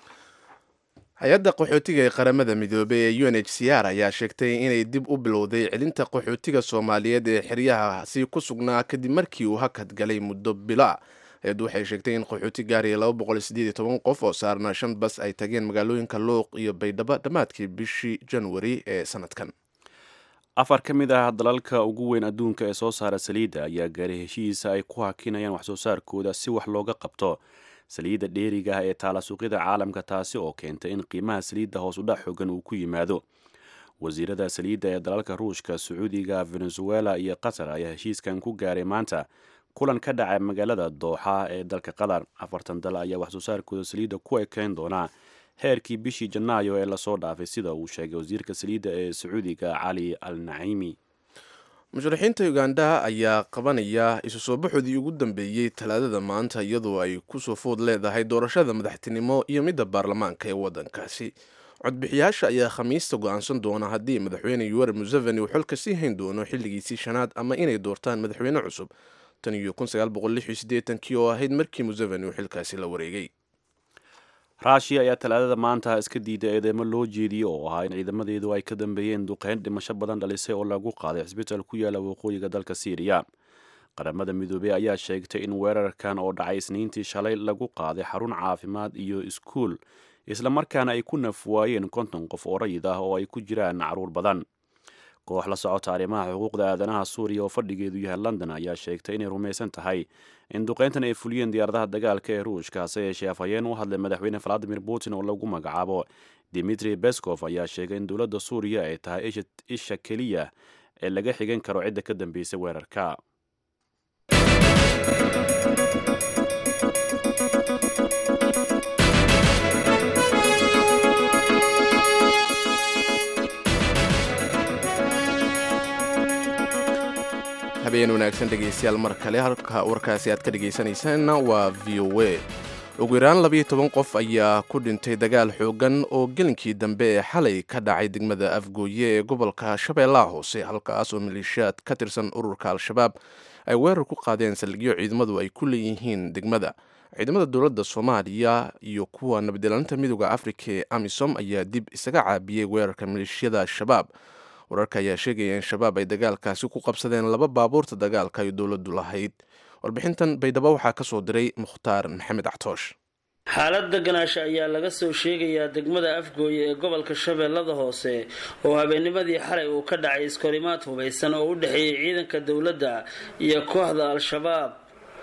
hay-adda qaxootiga ee qaramada midoobey ee u n h c r ayaa sheegtay inay dib u bilowday celinta qaxootiga soomaaliyeed ee xeryahaasi ku sugnaa kadib markii uu hakad galay muddo bila hay-addu waxay sheegtay in qaxooti gaaraya qof oo saarnaa shan bas ay tageen magaalooyinka luuq iyo baydhabo dhammaadkii bishii januari ee sanadkan afar ka mid ah dalalka ugu weyn adduunka ee soo saara saliidda ayaa gaaray heshiisa ay ku hakinayaan waxsoo saarkooda si wax looga qabto saliidda dheeriga ah ee taala suuqyada caalamka taasi oo keentay in qiimaha saliidda hoos udhac xoogan uu ku yimaado wasiirada saliidda ee dalalka ruushka sacuudiga venezuela iyo qatar ayaa heshiiskan ku gaaray maanta kulan ka dhacay magaalada dooxa ee dalka qatar afartan dal ayaa waxsoo saarkooda saliidda ku ekeyn doonaa heerkii bishii janaayo ee lasoo dhaafay sida uu sheegay wasiirka saliidda ee sacuudiga cali al naciimi musharaxiinta uganda ayaa qabanaya isu soo baxoodii ugu dambeeyey talaadada maanta iyadoo ay kusoo food leedahay doorashada madaxtinimo iyo midda baarlamaanka ee waddankaasi codbixiyaasha ayaa khamiista go-aansan doona haddii madaxweyne yuweri museveni uu xolka sii hayn doono xilligiisii shanaad ama inay doortaan madaxweyne cusub tan iyo kii oo ahayd markii museveni uu xilkaasi la wareegay raashiya ayaa talaadada maanta iska diiday eedeymo loo jeediyey oo ahaa in ciidamadeedu ay ka dambeeyeen duqeyn dhimasho badan dhalisay oo lagu qaaday cisbital ku yaala waqooyiga dalka siiriya qaramada midoobey ayaa sheegtay in weerarkan oo dhacay isniintii shalay lagu qaaday xarun caafimaad iyo iskuul islamarkaana ay ku nafwaayeen konton qof oo rayid ah oo ay ku jiraan caruur badan koox la socota arrimaha xuquuqda aadanaha suuriya oo fadhigeedu yahay london ayaa sheegtay inay rumaysan tahay in duqeyntan ay fuliyeen diyaaradaha dagaalka ee ruushka hase yeeshee afhayeen u hadlay madaxweyne valadimir putin oo lagu magacaabo dimitri beskov ayaa sheegay in dowladda suuriya ay tahay isha keliya ee laga xigan karo cidda ka dambeysay weerarka habeen wanaagsan dhegaystayaal mar kale halka warkaasi aad ka dhegaysanaysaanna waa v o a ugu yaraan labiyo toban qof ayaa ku dhintay dagaal xoogan oo gelinkii dambe ee xalay ka dhacay degmada afgooye ee gobolka shabeellaha hoose halkaas oo maleeshiyaad ka tirsan ururka al-shabaab ay weerar ku qaadeen saldhigyo ciidamadu ay ku leeyihiin degmada ciidamada dowladda soomaaliya iyo kuwa nabadilaaninta midooda afrika ee amisom ayaa dib isaga caabiyey weerarka maleeshiyada al-shabaab wararka ayaa sheegaya in shabaab ay dagaalkaasi ku qabsadeen laba baabuurta dagaalka ay dowladdu lahayd warbixintan baydhabo waxaa ka soo diray mukhtaar maxamed actoosh xaalad deganaasha ayaa laga soo sheegayaa degmada afgooye ee gobolka shabeellada hoose oo habeennimadii xalay uu ka dhacay iskorimaad hubaysan oo u dhexeeyey ciidanka dowladda iyo kooxda al-shabaab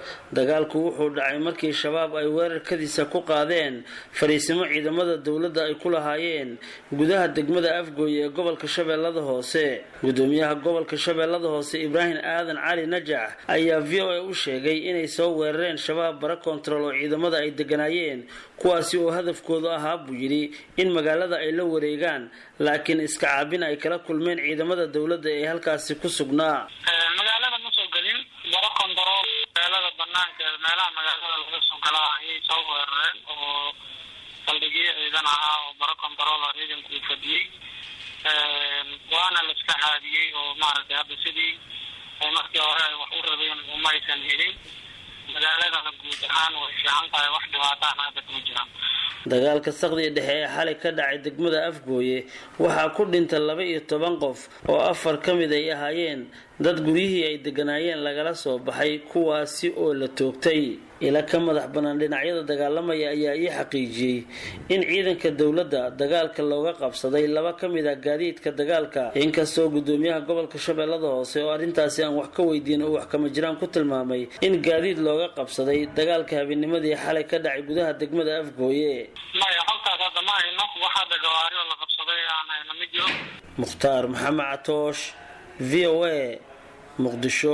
dagaalku wuxuu dhacay markii shabaab ay weerarkadiisa ku qaadeen fariisimo ciidamada dowladda ay ku lahaayeen gudaha degmada afgooye ee gobolka shabeellada hoose gudoomiyaha gobolka shabeellada hoose ibraahim aadan cali najax ayaa v o a u sheegay inay soo weerareen shabaab bara kontarool oo ciidamada ay deganaayeen kuwaasi oo hadafkoodu ahaa buu yidhi in magaalada ay la wareegaan laakiin iska caabin ay kala kulmeen ciidamada dowladda ee halkaasi ku sugnaa magaalada ma soo gelin baro kontarool magaalada banaankeeda meelaha magaalada laga soo galaa ayay soo weerareen oo saldhigyo ciidan ahaa oo baro kontarool oo ciidanku uu fadhiyey waana la iska caadiyey oo maaragtay hadda sidii ay markii hore ay wax u rabeen umaysan helin magaaladana guud ahaan way fiican tahay wax dhibaataana hadda kuma jiraan dagaalka saqdiga dhexe ee xalay ka dhacay degmada afgooye waxaa ku dhintay laba iyo toban qof oo afar ka mid ay ahaayeen dad guryihii ay deganaayeen lagala soo baxay kuwaasi oo la toogtay ila ka madax bannaan dhinacyada dagaalamaya ayaa ii xaqiijiyey in ciidanka dowladda dagaalka looga qabsaday laba ka mid ah gaadiidka dagaalka inkastoo gudoomiyaha gobolka shabeellada hoose oo arrintaasi aan wax ka weydiin oo wax kama jiraan ku tilmaamay in gaadiid looga qabsaday dagaalka habeennimadii xalay ka dhacay gudaha degmada afgooye maya halkaas hadda ma hayno wax hadda gawaari oo la qabsaday aan hayno ma jiro mukhtaar maxamed catoosh v o a muqdisho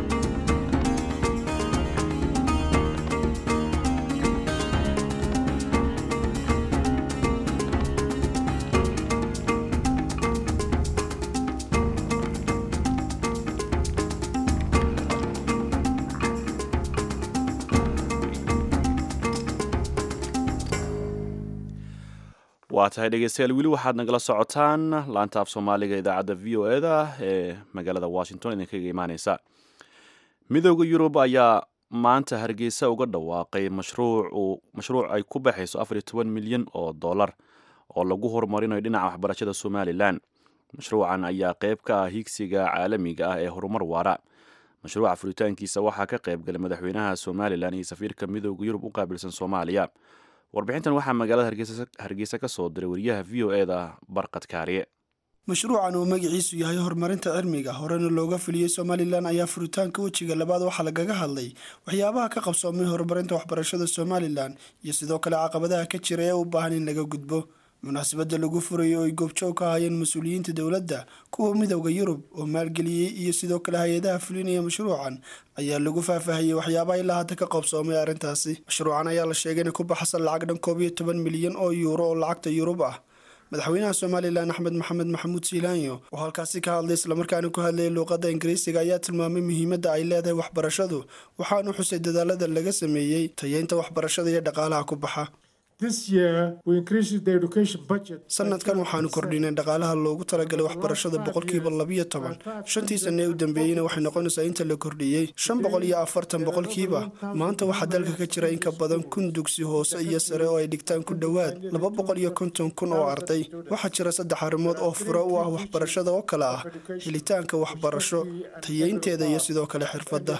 waa tahay dhegeystayaal weli waxaad nagala socotaan laanta af soomaaliga idaacadda v o eda ee magaalada washington idinkaga imaaneysa midooda yurub ayaa maanta hargeysa uga dhawaaqay mashruuc mashruuc ay ku baxayso afar iyo toban milyan oo dollar oo lagu horumarinayo dhinaca waxbarashada somalilan mashruucan ayaa qeyb ka ah higsiga caalamiga ah ee horumar waara mashruuca furitaankiisa waxaa ka qayb galay madaxweynaha somalilan iyo safiirka midooda yurub u qaabilsan soomaaliya warbixintan waxaa magaalada hargeysa ka soo diray wariyaha v o e da barqad kaariye mashruucan oo magaciisu yahay horumarinta cilmiga horena looga fuliyey somalilan ayaa furitaanka wejiga labaad waxaa lagaga hadlay waxyaabaha ka qabsoomay horumarinta waxbarashada somalilan iyo sidoo kale caqabadaha ka jira ee u baahan in laga gudbo munaasabada lagu furayo oo ay goobjoog ka hayeen mas-uuliyiinta dowladda kuwa midowda yurub oo maalgeliyey iyo sidoo kale hay-adaha fulinaya mashruucan ayaa lagu faahfaahiyey waxyaabaha ilaa hadda ka qabsoomay arrintaasi mashruucan ayaa la sheegay inay ku baxsan lacag dhan koob iyo toban milyan oo yuuro oo lacagta yurub ah madaxweynaha somalilan axmed maxamed maxamuud siilaanyo oo halkaasi ka hadlay islamarkaana ku hadlayay luuqadda ingiriisiga ayaa tilmaamay muhiimadda ay leedahay waxbarashadu waxaanu xusay dadaalada laga sameeyey tayeynta waxbarashada iyo dhaqaalaha ku baxa sanadkan waxaanu kordhinay dhaqaalaha loogu talagalay waxbarashada boqolkiiba labiyo toban shantii sane ee u dambeeyeyna waxay noqonaysaa inta la kordhiyey shan boqol iyo afartan boqolkiiba maanta waxaa dalka ka jira in ka badan kun dugsi hoose iyo sare oo ay dhigtaan ku dhowaad laba boqol iyo konton kun oo arday waxaa jira saddex arrimood oo fure u ah waxbarashada oo kale ah helitaanka waxbarasho tayeynteeda iyo sidoo kale xirfadda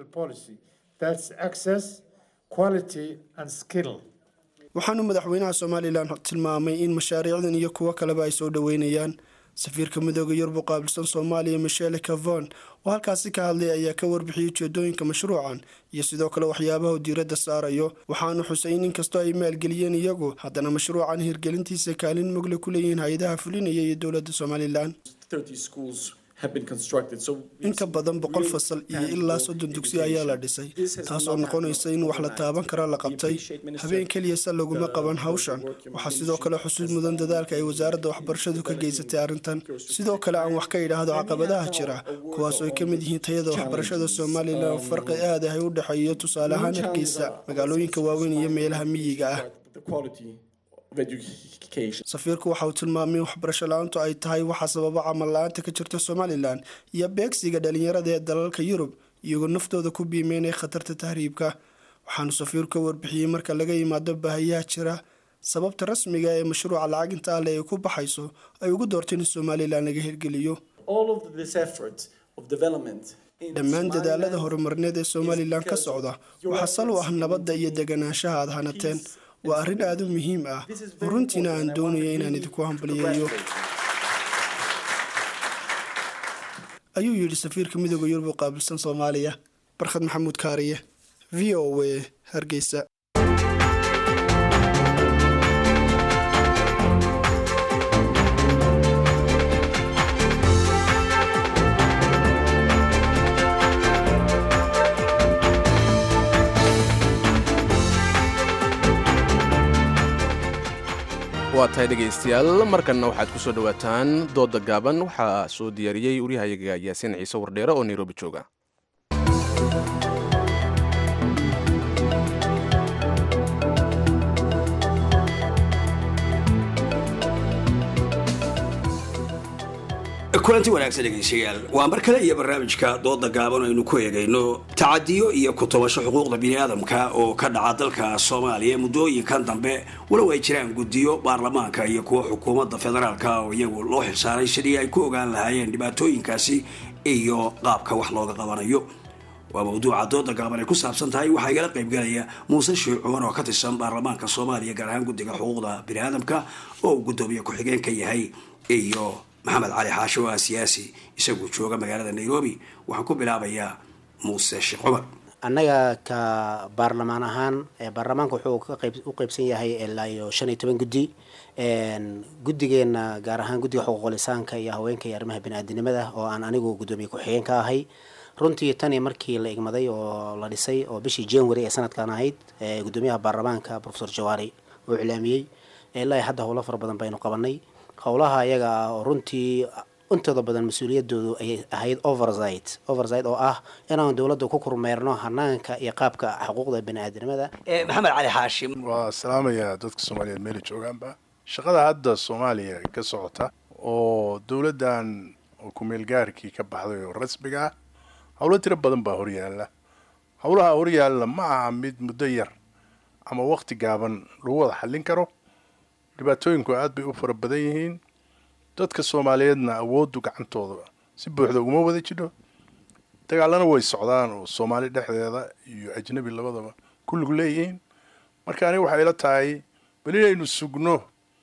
waxaanu madaxweynaha somalilan tilmaamay in mashaariicdan iyo kuwo kaleba ay soo dhoweynayaan safiirka midooda yurub u qaabilsan soomaaliya michele cavon oo halkaasi ka hadlay ayaa ka warbixiyey ujeedooyinka mashruucan iyo sidoo kale waxyaabaha diiradda saarayo waxaanu xusay in inkastoo ay maalgeliyeen iyagu haddana mashruucan hirgelintiisa kaalin mugle ku leeyihiin hay-adaha fulinaya iyo dowladda somalilan in ka badan boqol fasal iyo ilaa soddon dugsi ayaa la dhisay taasoo noqonaysa in wax la taaban kara la qabtay habeen keliyase laguma qaban hawshan waxaa sidoo kale xusuud mudan dadaalka ay wasaaradda waxbarashadu ka geysatay arrintan sidoo kale aan wax ka idhaahdo caqabadaha jira kuwaasoo ay ka mid yihiin tayada waxbarashada somalilan farqi aad ah ay u dhexeeyo tusaale ahaan hargeysa magaalooyinka waaweyn iyo meelaha miyiga ah safiirku waxa uu tilmaamay in waxbarasho la-aantu ay tahay waxaa sababa camal la-aanta ka jirta somalilan iyo beegsiga dhalinyarada ee dalalka yurub iyagoo naftooda ku biimeynaya khatarta tahriibka waxaanu safiirku ka warbixiyey marka laga yimaado baahiyaha jira sababta rasmiga ee mashruuca lacaginta ale ay ku baxayso ay ugu doorteen in somalilan laga hirgeliyo dhammaan dadaalada horumarineed ee somalilan ka socda waxaa sal u ah nabadda iyo deganaanshaha aad hanateen waa arrin aada u muhiim ah oo runtiina aan doonayo inaan idinku hambaliyeeyo ayuu yidhi safiirka midooda yurub u qaabilsan soomaaliya barkhad maxamuud kaariye v o a hargeysa waa tahay dhegaystayaal markanna waxaad ku soo dhowaataan dooda gaaban waxaa soo diyaariyey waryahayaga yaasiin ciise wardheere oo nairobi jooga kulanti wanaagsan dhegaystayaal waa mar kale iyo barnaamijka dooda gaaban aynu ku eegayno tacadiyo iyo ku-tobasho xuquuqda biniaadamka oo ka dhaca dalka soomaaliya muddooyinkan dambe walow ay jiraan guddiyo baarlamaanka iyo kuwa xukuumadda federaalka oo iyagu loo xilsaaray sidii ay ku ogaan lahaayeen dhibaatooyinkaasi iyo qaabka wax looga qabanayo waa mawduuca dooda gaaban ay ku saabsan tahay waxaa igala qaybgalaya muuse sheekh cumar oo ka tirsan baarlamaanka soomaaliya gaar ahaan guddiga xuquuqda biniaadamka oo uu guddoomiye ku-xigeen ka yahay iyo maxamed cali xaashi oo ah siyaasi isaguo jooga magaalada nairobi waxaan ku bilaabayaa muuse sheekh cumar annaga ka baarlamaan ahaan baarlamaanka wuxuu u qeybsan yahay ilaa iyo shan iyo toban guddi guddigeena gaar ahaan guddiga xuquuqul insaanka iyo haweenka iyo arrimaha biniaadinimada oo aan anigu guddoomiye ku-xigeen ka ahay runtii tani markii la igmaday oo la dhisay oo bishii january ee sanadkan ahayd guddoomiyaha baarlamaanka profesor jawaari oo iclaamiyey ilaa hadda howlo fara badan baynu qabanay howlaha ayaga ah oo runtii intooda badan mas-uuliyadoodu ay ahayd oversight oversight oo ah inaan dowladda ku kormeerno hanaanka iyo qaabka xuquuqda bani-aadamada maxamed cali xaashim waa salaamayaa dadka soomaaliyeed meela joogaanba shaqada hadda soomaaliya ka socota oo dowladdan oo kumeelgaarkii ka baxday oo rasmiga ah howlo tiro badan baa horyaala howlaha horyaalla ma aha mid muddo yar ama waqti gaaban lagu wada xallin karo dhibaatooyinku aad bay u fara badan yihiin dadka soomaaliyeedna awooddu gacantooda si buuxda uguma wada jidho dagaalana way socdaan oo soomaali dhexdeeda iyo ajnabi labadaba kulligu leeyihiin marka aniga waxay ila tahay bal inaynu sugno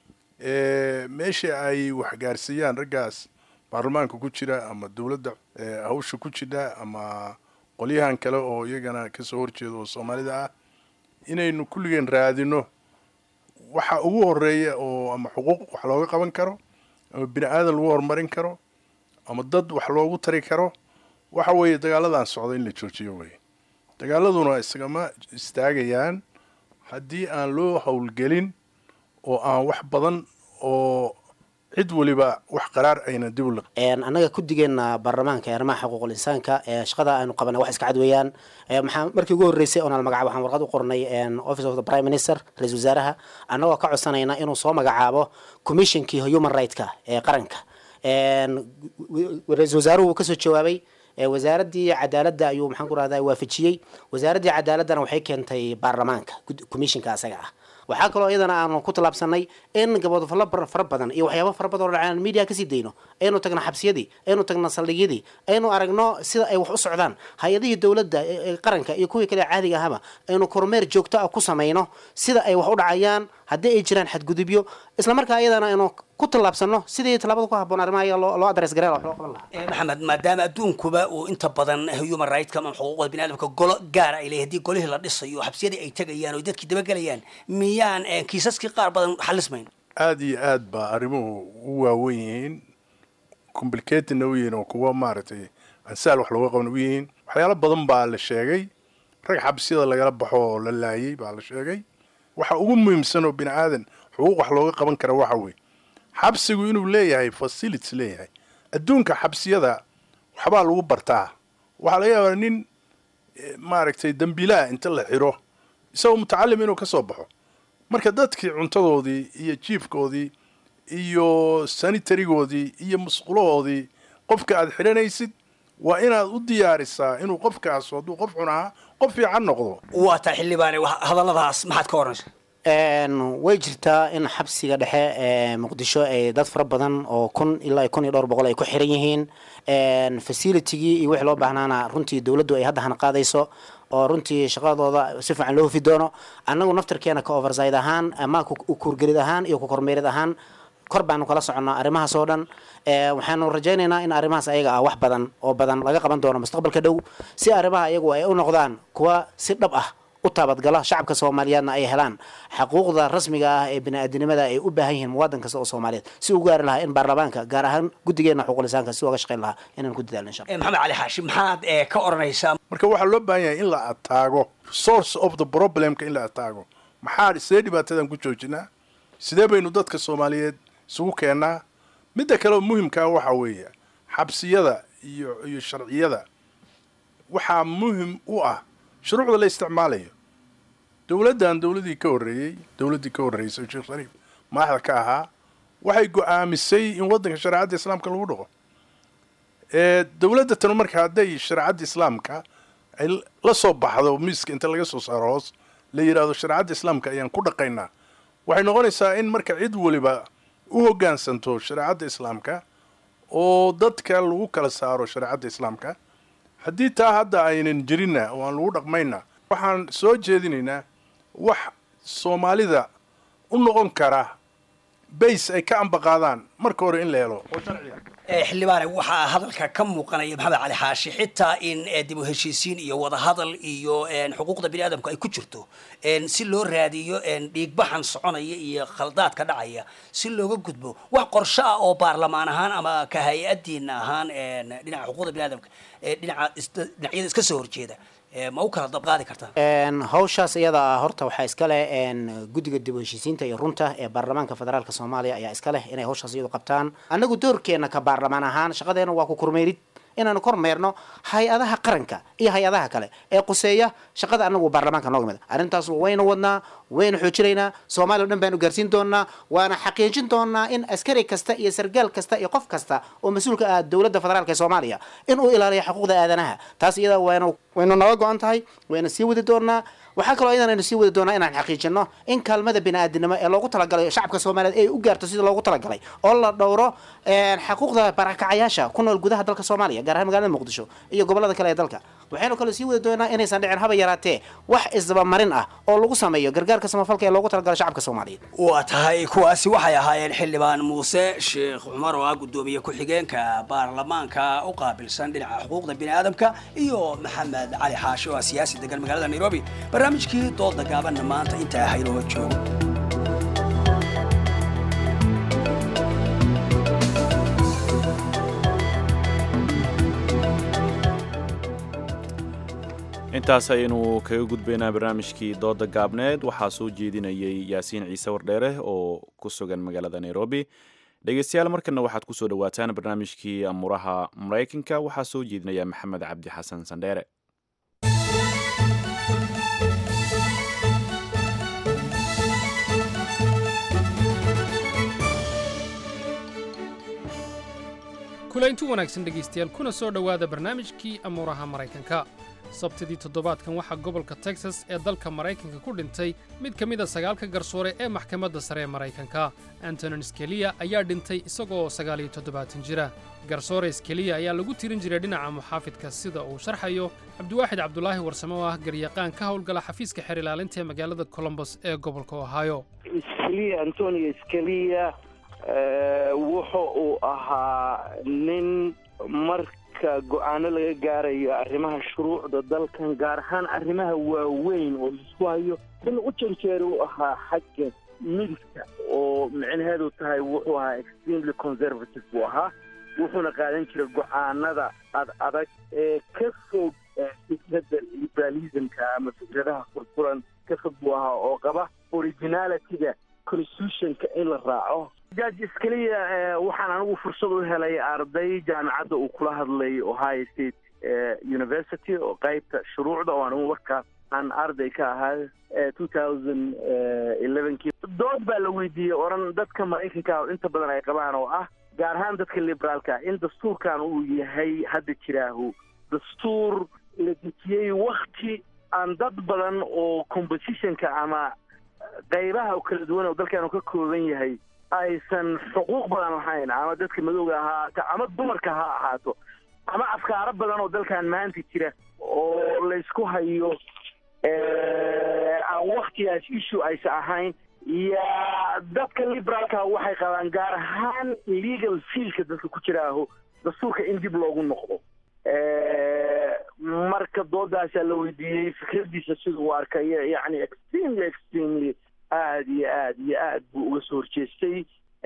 meesha ay waxgaarsiiyaan raggaas baarlamaanka ku jira ama dowladda hawsha ku jidha ama qolyahan kale oo iyagana kasoo horjeeda oo soomaalida ah inaynu kulligeen raadino waxa ugu horeeya oo ama xuquuq wax looga qaban karo ama bini aadan lagu horumarin karo ama dad wax loogu tari karo waxa weeye dagaaladan socda in la joojiyo weye dagaaladuna isagama istaagayaan haddii aan loo howlgelin oo aan wax badan oo cid waliba wax qaraar ayna dib u liq annaga guddigeena baarlamaanka ee arrimaha xuquuqul insaanka ee shaqada aynu qabanay wax iska cad weeyaan maxaa markii ugu horreysay oonal magacaabo waxaan warqad u qornay office of the prime minister ra-isul wasaaraha annagoo ka codsanayna inuu soo magacaabo commissionkii human right-ka ee qaranka ra-isul wasaaruhu wuu kasoo jawaabay wasaaraddii cadaaladda ayuu maxaan ku rahdaa waafajiyey wasaaraddii cadaaladana waxay keentay baarlamaanka commissionka asaga ah waxaa kaloo iyadana aanu ku tallaabsanay in gabodofallo fara badan iyo waxyaaba fara badan oo dhacaan media kasii dayno aynu tagno xabsiyadii aynu tagno saldhigyadii aynu aragno sida ay wax u socdaan hay-adihii dowladda ee qaranka iyo kuwii kale caadiga ahaba aynu kormeer joogto ah ku samayno sida ay wax u dhacayaan haddii ay jiraan xadgudubyo isla markaa iyadana aynu ku tallaabsano sidii tallaabada ku habboon arrimaha iyaga loo loo adres gareen wax loo qaban lahaa maxamed maadaama adduunkuba uu inta badan human right-ka ama xuquuqda biniadamka golo gaara ay leeyahay haddii golihii la dhisayo xabsiyadii ay tegayaan oo dadkii dabagelayaan miyaan kiisaskii qaar badan xalismayn aada iyo aad baa arrimuhu u waawen yihiin complicatina u yihiin oo kuwa maaragtay ansaal wax looga qaban u yihiin waxyaalo badan baa la sheegay rag xabsiyada lagala baxo oo la laayay baa la sheegay waxa ugu muhiimsan oo bini aadan xuquuq wax looga qaban kara waxa weeye xabsigu inuu leeyahay facilities leeyahay adduunka xabsiyada waxbaa lagu bartaa waxaa laga yaabaa nin maaragtay dembiilaha inta la xiro isagoo mutacalim inuu ka soo baxo marka dadkii cuntadoodii iyo jiifkoodii iyo sanitarigoodii iyo musqulahoodii qofka aad xidhanaysid waa inaad u diyaarisaa inuu qofkaas hadduu qof xun ahaa qof fiican noqdo waa taa xildhibaane hadalladaas maxaad ka oranaysa way jirtaa in xabsiga dhexe ee muqdisho ay dad fara badan oo kun ilaa kun iyo dhowr boqol ay ku xiran yihiin facilitigii iyo wixii loo baahnaana runtii dowladdu ay hadda hana qaadayso oo runtii shaqadooda si fiican loo hufi doono annagu naftarkeena ka overside ahaan ama kukurgelid ahaan iyo kukormeerid ahaan kor baanu kala soconnaa arrimahaas oo dhan waxaanu rajaynaynaa in arrimahaas ayaga ah wax badan oo badan laga qaban doono mustaqbalka dhow si arrimaha iyagu ay u noqdaan kuwa si dhab ah u taabadgala shacabka soomaaliyeedna ay helaan xaquuqda rasmiga ah ee bini-aadinimada ay u baahan yihiin muwaadin kasta oo soomaaliyeed si u gaari lahaa in baarlamaanka gaar ahaan guddigeena xuquulisaanka si uga shaqayn lahaa inaan ku dadaalno insha maxamed cali xaashi maxaad ka oranaysaa marka waxaa loo baahan yahay in la ataago source of the problemka in la ataago maxaa sidee dhibaatadan ku joojinaa sidee baynu dadka soomaaliyeed isugu keennaa midda kaleoo muhimkaa waxaa weeye xabsiyada iyo iyo sharciyada waxaa muhim u ah shuruucda la isticmaalayo dowladdan dowladii ka horreeyey dowladdii ka horreysay sheekh shariif madaxda ka ahaa waxay go-aamisay in waddanka shareecadda islaamka lagu dhaqo dowladda tanu marka hadday shareecadda islaamka ay la soo baxdo miiska inta laga soo saaro hoos la yidhaahdo shareecadda islaamka ayaan ku dhaqaynaa waxay noqonaysaa in marka cid waliba u hoggaansanto shareecadda islaamka oo dadka lagu kala saaro shareecadda islaamka haddii taa hadda aynan jirinna oo aan lagu dhaqmayna waxaan soo jeedinaynaa wax soomaalida u noqon kara bays ay ka ambaqaadaan marka hore in la helo oo sharciga xildhibaane waxaa hadalka ka muuqanaya maxamed cali xaashi xitaa in dib u heshiisiin iyo wadahadal iyo xuquuqda bini aadamku ay ku jirto si loo raadiyo dhiigbaxan soconaya iyo khaldaadka dhacaya si looga gudbo wax qorsho ah oo baarlamaan ahaan ama ka hay-adiina ahaan dhinaca xuquuqda bini aadamka dhinaca dhinacyada iska soo horjeeda ma u kala dabqaadi kartaan hawshaas iyada ah horta waxaa iska leh guddiga dib u heshiisiinta iyo runta ee baarlamaanka federaalka soomaaliya ayaa iska leh inay hawshaas iyadu qabtaan annagu doorkeenna ka baarlamaan ahaan shaqadeena waa ku kormeerid inaanu kormeerno hay-adaha qaranka iyo hay-adaha kale ee quseeya shaqada anagu baarlamaanka nooga mid arrintaas waynu wadnaa waynu xoojinaynaa soomaaliya o dhan baanu gaarsiin doonaa waana xaqiijin doonaa in askari kasta iyo sargaal kasta iyo qof kasta oo mas-uulka ah dowladda federaalk ee soomaaliya inuu ilaaliyo xuquuqda aadanaha taas iyada waynu waynu naga go-an tahay wayna sii wadi doonaa waxaa kaloo iyadan aynu sii wadi doonaa inaan xaqiijino in kaalmada bini-aadinimo ee loogu talagalay shacabka soomaaliyeed ay u gaarto sida loogu talagalay oo la dhowro xaquuqda barakacayaasha ku nool gudaha dalka soomaaliya gaar ahaan magaalada muqdisho iyo gobolada kale ee dalka waxaynu kaloo sii wadi doonaa inaysan dhicin haba yaraatee wax isdabamarin ah oo lagu sameeyo gargaarka samafalka ee loogu talagalay shacabka soomaaliyeed waa tahay kuwaasi waxay ahaayeen xildhibaan muuse sheekh cumar oo ah guddoomiye ku-xigeenka baarlamaanka u qaabilsan dhinaca xuquuqda bini aadamka iyo maxamed cali xaashi oo ah siyaasi degan magaalada nairobi barnaamijkii dooda gaabanna maanta intaa haynoo joogo intaas ayaynu kaga gudbaynaa barnaamijkii dooda gaabneed waxaa soo jeedinayay yaasiin ciise wardheere oo ku sugan magaalada nairobi dhegeystayaal markana waxaad kusoo dhawaataan barnaamijkii amuraha maraykanka waxaa soo jeedinaya maxamed cabdi xasan sandheere kulaynti wanaagsan dhegaystayaal kuna soo dhowaada barnaamijkii amuuraha maraykanka sabtidii toddobaadkan waxaa gobolka texas ee dalka maraykanka ku dhintay mid ka mid a sagaalka garsoore ee maxkamadda sare ee maraykanka antonin skeliya ayaa dhintay isagoo sagaal iyo toddobaatan jira garsoore skeliya ayaa lagu tirin jiray dhinaca muxaafidka sida uu sharxayo cabdiwaaxid cabdulaahi warsame oo ah garyaqaan ka howlgala xafiiska xeer ilaalinta ee magaalada colombos ee gobolka ohio antonio skeliya wuxu uu ahaa nin marka go-aano laga gaarayo arrimaha shuruucda dalkan gaar ahaan arrimaha waaweyn oo laisku hayo in u janjeera u ahaa xagga midigta oo micnaheedu tahay wuxuu ahaa extremely conservative buu ahaa wuxuuna qaadan jiray go-aanada ad adag ee ka fog fikradda liberalismka ama fikradaha furfuran ka fog buu ahaa oo qaba originalityga constitutionka in la raaco judge iskaliya waxaan anigu fursad u helay arday jaamacadda uu kula hadlay ohio state university oo qaybta shuruucda oo anigu markaas aan arday ka ahaa two thousand elevenkii dood baa la weydiiyey oran dadka maraykanka oo inta badan ay qabaan oo ah gaar ahaan dadka liberaalka in dastuurkan uu yahay hadda jiraahu dastuur la dejiyey wakti aan dad badan oo compositionka ama qaybaha kala duwan oo dalkan ka kooban yahay aysan xuquuq badan lahayn ama dadka madowga ahaata ama dumarka ha ahaato ama afkaaro badan oo dalkan maanta jira oo laysku hayo aan waktigaas issue aysan ahayn yaa dadka liberaalka waxay qabaan gaar ahaan legal fielka dadka ku jiraaho dastuurka in dib loogu noqdo marka doodaasaa la weydiiyey fikradiisa siduu u arkaya yacni extremely extremely aada iyo aad iyo aad buu uga soo horjeestay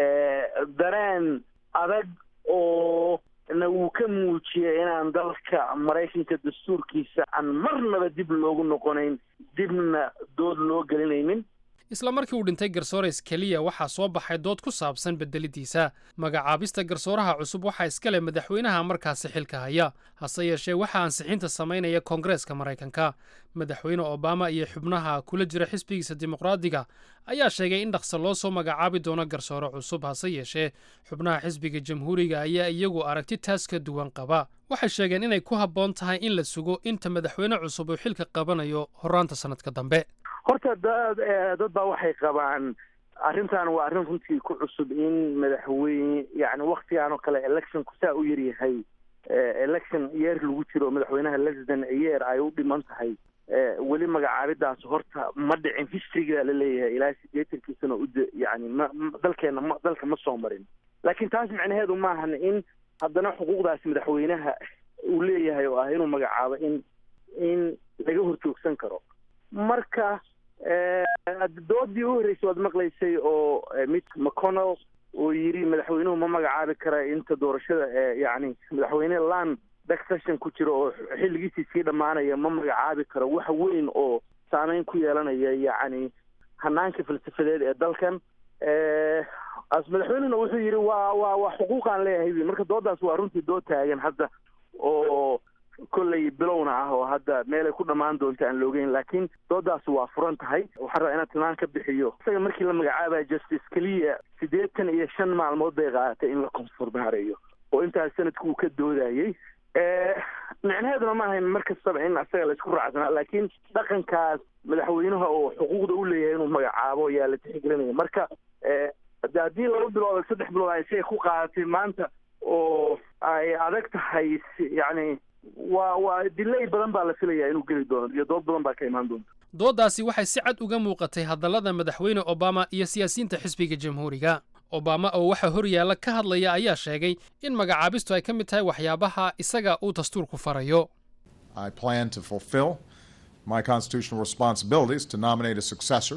dareen adag oo na wuu ka muujiyay inaan dalka maraykanka dastuurkiisa aan marnaba dib loogu noqonayn dibna dood loo gelinaynin isla markii uu dhintay garsoores keliya waxaa soo baxay dood ku saabsan bedelidiisa magacaabista garsooraha cusub waxaa iska leh madaxweynaha markaasi xilka haya hase yeeshee waxaa ansixinta samaynaya koongareeska maraykanka madaxweyne obama iyo xubnaha kula jira xisbigiisa dimuqraadiga ayaa sheegay in dhaqso loo soo magacaabi doono garsoore cusub hase yeeshee xubnaha xisbiga jamhuuriga ayaa iyagu aragti taas ka duwan qaba waxay sheegeen inay ku habboon tahay in la sugo inta madaxweyne cusub uu xilka qabanayo horaanta sannadka dambe horta dad dad baa waxay qabaan arrintan waa arrin runtii ku cusub in madaxweyne yani waktigan oo kale electionku saa u yaryahay election yeer lagu jiro madaxweynaha lesden yeer ay u dhiman tahay weli magacaabidaas horta ma dhicin historyga la leeyahay ilaa sideetankiisana ud yani ma dalkeena ma dalka ma soo marin laakiin taas macnaheedu maahan in haddana xuquuqdaas madaxweynaha uu leeyahay oo ah inuu magacaabo in in laga horjoogsan karo marka doodii u horreysay waad maqlaysay oo mid mcconnell oo yidhi madaxweynuhu ma magacaabi kara inta doorashada yani madaxweyne land succession ku jiro oo xilligiisii sii dhammaanaya ma magacaabi karo wax weyn oo saameyn ku yeelanaya yacni hanaanka falsafadeed ee dalkan as madaxweynena wuxuu yidhi waa waa waa xuquuqaan leeyahay marka doodaas waa runtii dood taagan hadda oo kolley bilowna ah oo hadda meelay ku dhammaan doonta aan loogeyn laakiin doodaas waa furan tahay waxaan rabaa inaan tilmaan ka bixiyo isaga markii la magacaabaya justice keliya siddeetan iyo shan maalmood bay qaadatay in la konfurmaareeyo oo intaas sanadku uu ka doodayey micnaheeduna ma ahayn mar kastaba in isaga la isku raacsanaa laakiin dhaqankaas madaxweynaha oo xuquuqda u leeyahay inuu magacaabo ayaa la tixgelinaya marka haddii laba bilood saddex bilood ay siay ku qaadatay maanta oo ay adag tahay yacni waa waa dilay badan baa la filayaa inuu geli doono iyo dood badan baa ka imaan doonta dooddaasi waxay si cad uga muuqatay hadallada madaxweyne obama iyo siyaasiyiinta xisbiga jamhuuriga obama oo waxa hor yaalla ka hadlaya ayaa sheegay in magacaabistu ay ka mid tahay waxyaabaha isaga uu dastuurku farayo I plan to fulfill my constitutional responsibilities to nominate a successor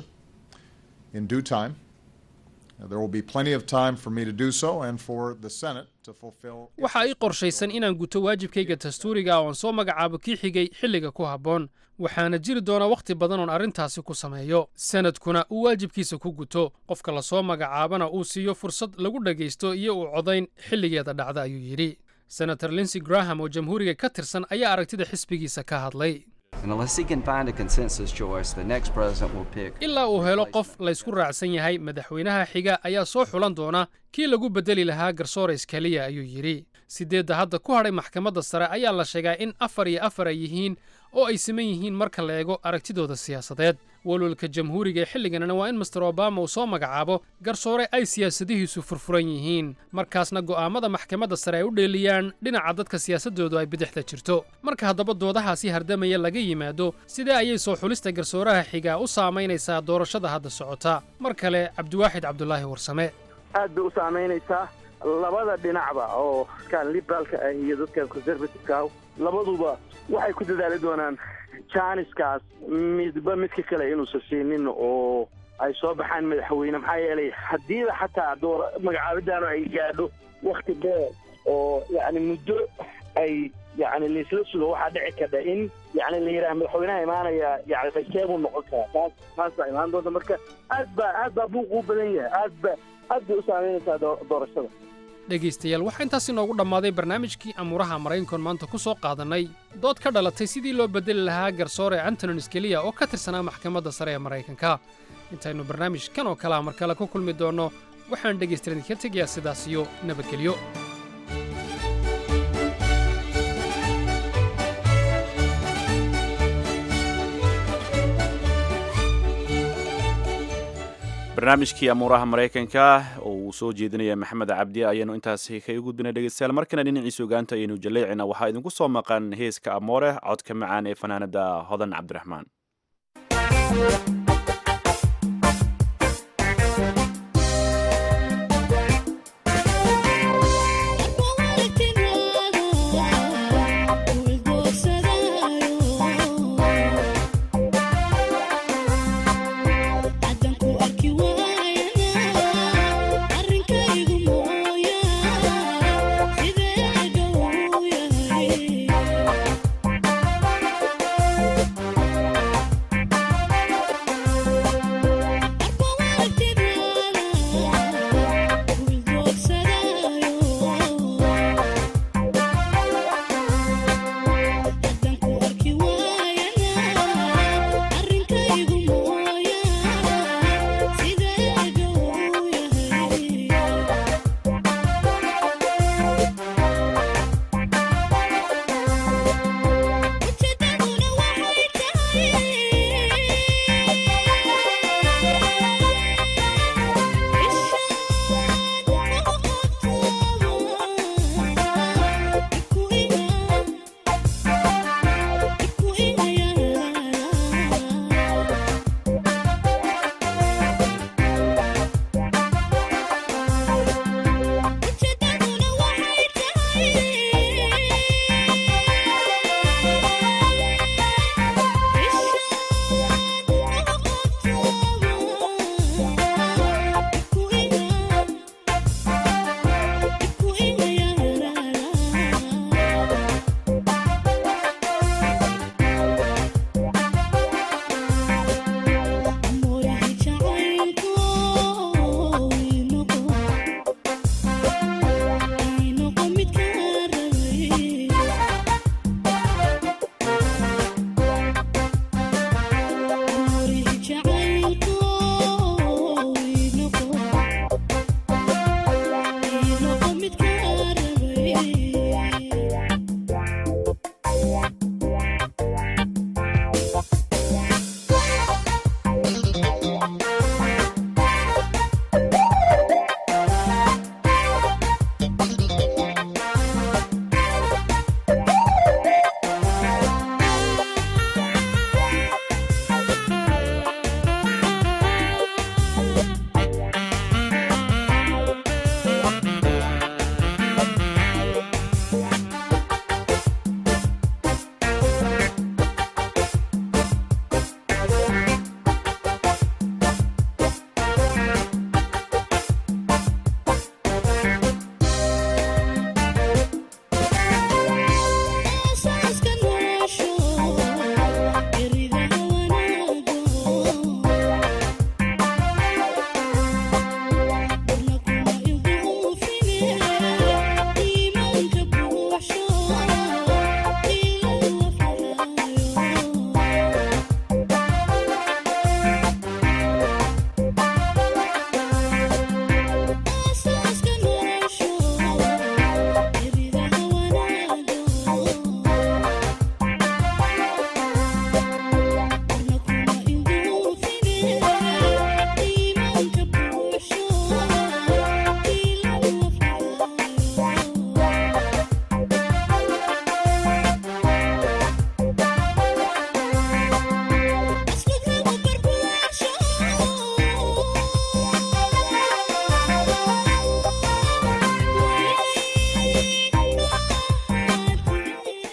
in due time. There will be plenty of time for me to do so and for the Senate to fulfill. waxa ay qorshaysan inaan guto waajibkayga dastuuriga oon soo magacaabo kii xigay xilliga ku habboon waxaana jiri doona wakhti badan oon arrintaasi ku sameeyo sanadkuna uu waajibkiisa ku guto qofka lasoo magacaabana uu siiyo fursad lagu dhagaysto iyo uu codayn xilligeeda dhacda ayuu yidhi senator linsey graham oo jamhuuriga ka tirsan ayaa aragtida xisbigiisa ka hadlay And unless he can find a consensus choice, the next president will pick. ilaa uu helo qof laysku raacsan yahay madaxweynaha xiga ayaa soo xulan doona kii lagu beddeli lahaa garsoores keliya ayuu yidhi siddeedda hadda ku hadhay maxkamadda sare ayaa la sheegaa in afar iyo afar ay yihiin oo ay siman yihiin marka la eego aragtidooda siyaasadeed walwalka jamhuuriga ee xilliganna waa in master obama uu soo magacaabo garsoore ay siyaasadihiisu furfuran yihiin markaasna go'aammada maxkamadda sare ay u dheeliyaan dhinaca dadka siyaasaddoodu ay bidixda jirto marka haddaba doodahaasi hardamaya laga yimaado sidee ayay soo xulista garsooraha xiga u saamaynaysaa doorashada hadda socota mar kale cabdiwaaxid cabdulaahi warsame aad bay u saamaynaysaa labada dhinacba oo kan liberaalka ah iyo dadka conservativeka ah labaduba waxay ku dadaali doonaan janiskaas midba midka kale inuusan siinin oo ay soo baxaan madaxweyne maxaa yeelay haddiiba xataa door magacaabidaanu ay gaadho wakti dheer oo yacni muddo ay yacni laisla sugo waxaa dhici karta in yacni la yidhaha madaxweynaha imaanaya yani bayseebuu noqon karaa taas taas baa imaan doonta marka aad baa aad baa buuquu badan yahay aad ba aad bay u saamaynaysaa doorashada dhegaystayaal waxaa intaas inoogu dhammaaday barnaamijkii amuuraha maraykankoon maanta ku soo qaadannay dood ka dhalatay sidii loo beddeli lahaa garsoore antonin skeliya oo ka tirsanaa maxkamadda sare ee maraykanka intaynu barnaamij kan oo kalea mar kale ku kulmi doonno waxaan dhegaystayaal idinka tegayaa sidaas iyo nabadgelyo barnaamijkii amuuraha maraykanka oo uu soo jeedinaya maxamed cabdi ayaanu intaasi kaga gudbinay dhegeystayaal markana dhinaciisa ogaanta ayaynu jaleecina waxaa idinku soo maqan heeska amoore codka macaan ee fanaanada hodan cabdiraxmaan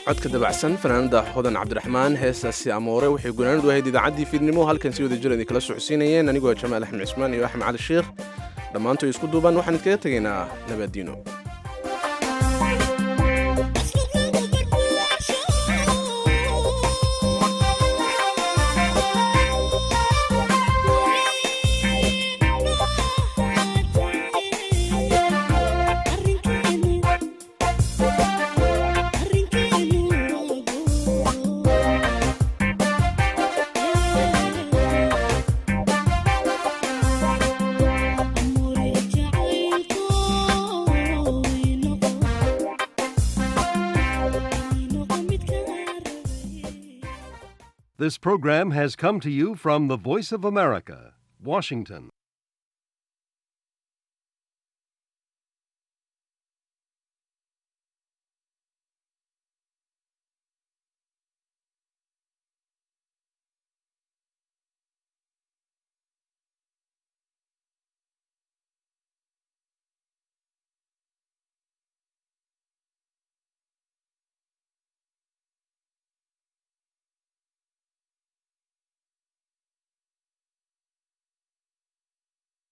codka dabacsan fanaanada hodan cabdiraxmaan heestaasi amoore waxay gunaanadu ahayd idaacaddii fiidnimo halkan si wada jir idin kala socodsiinayeen anigoo jamaal axmed cismaan iyo axmed cali sheekh dhammaantood isku duuban waxaan idkaga tegaynaa nabadiino This program has come to you from the Voice of America, Washington.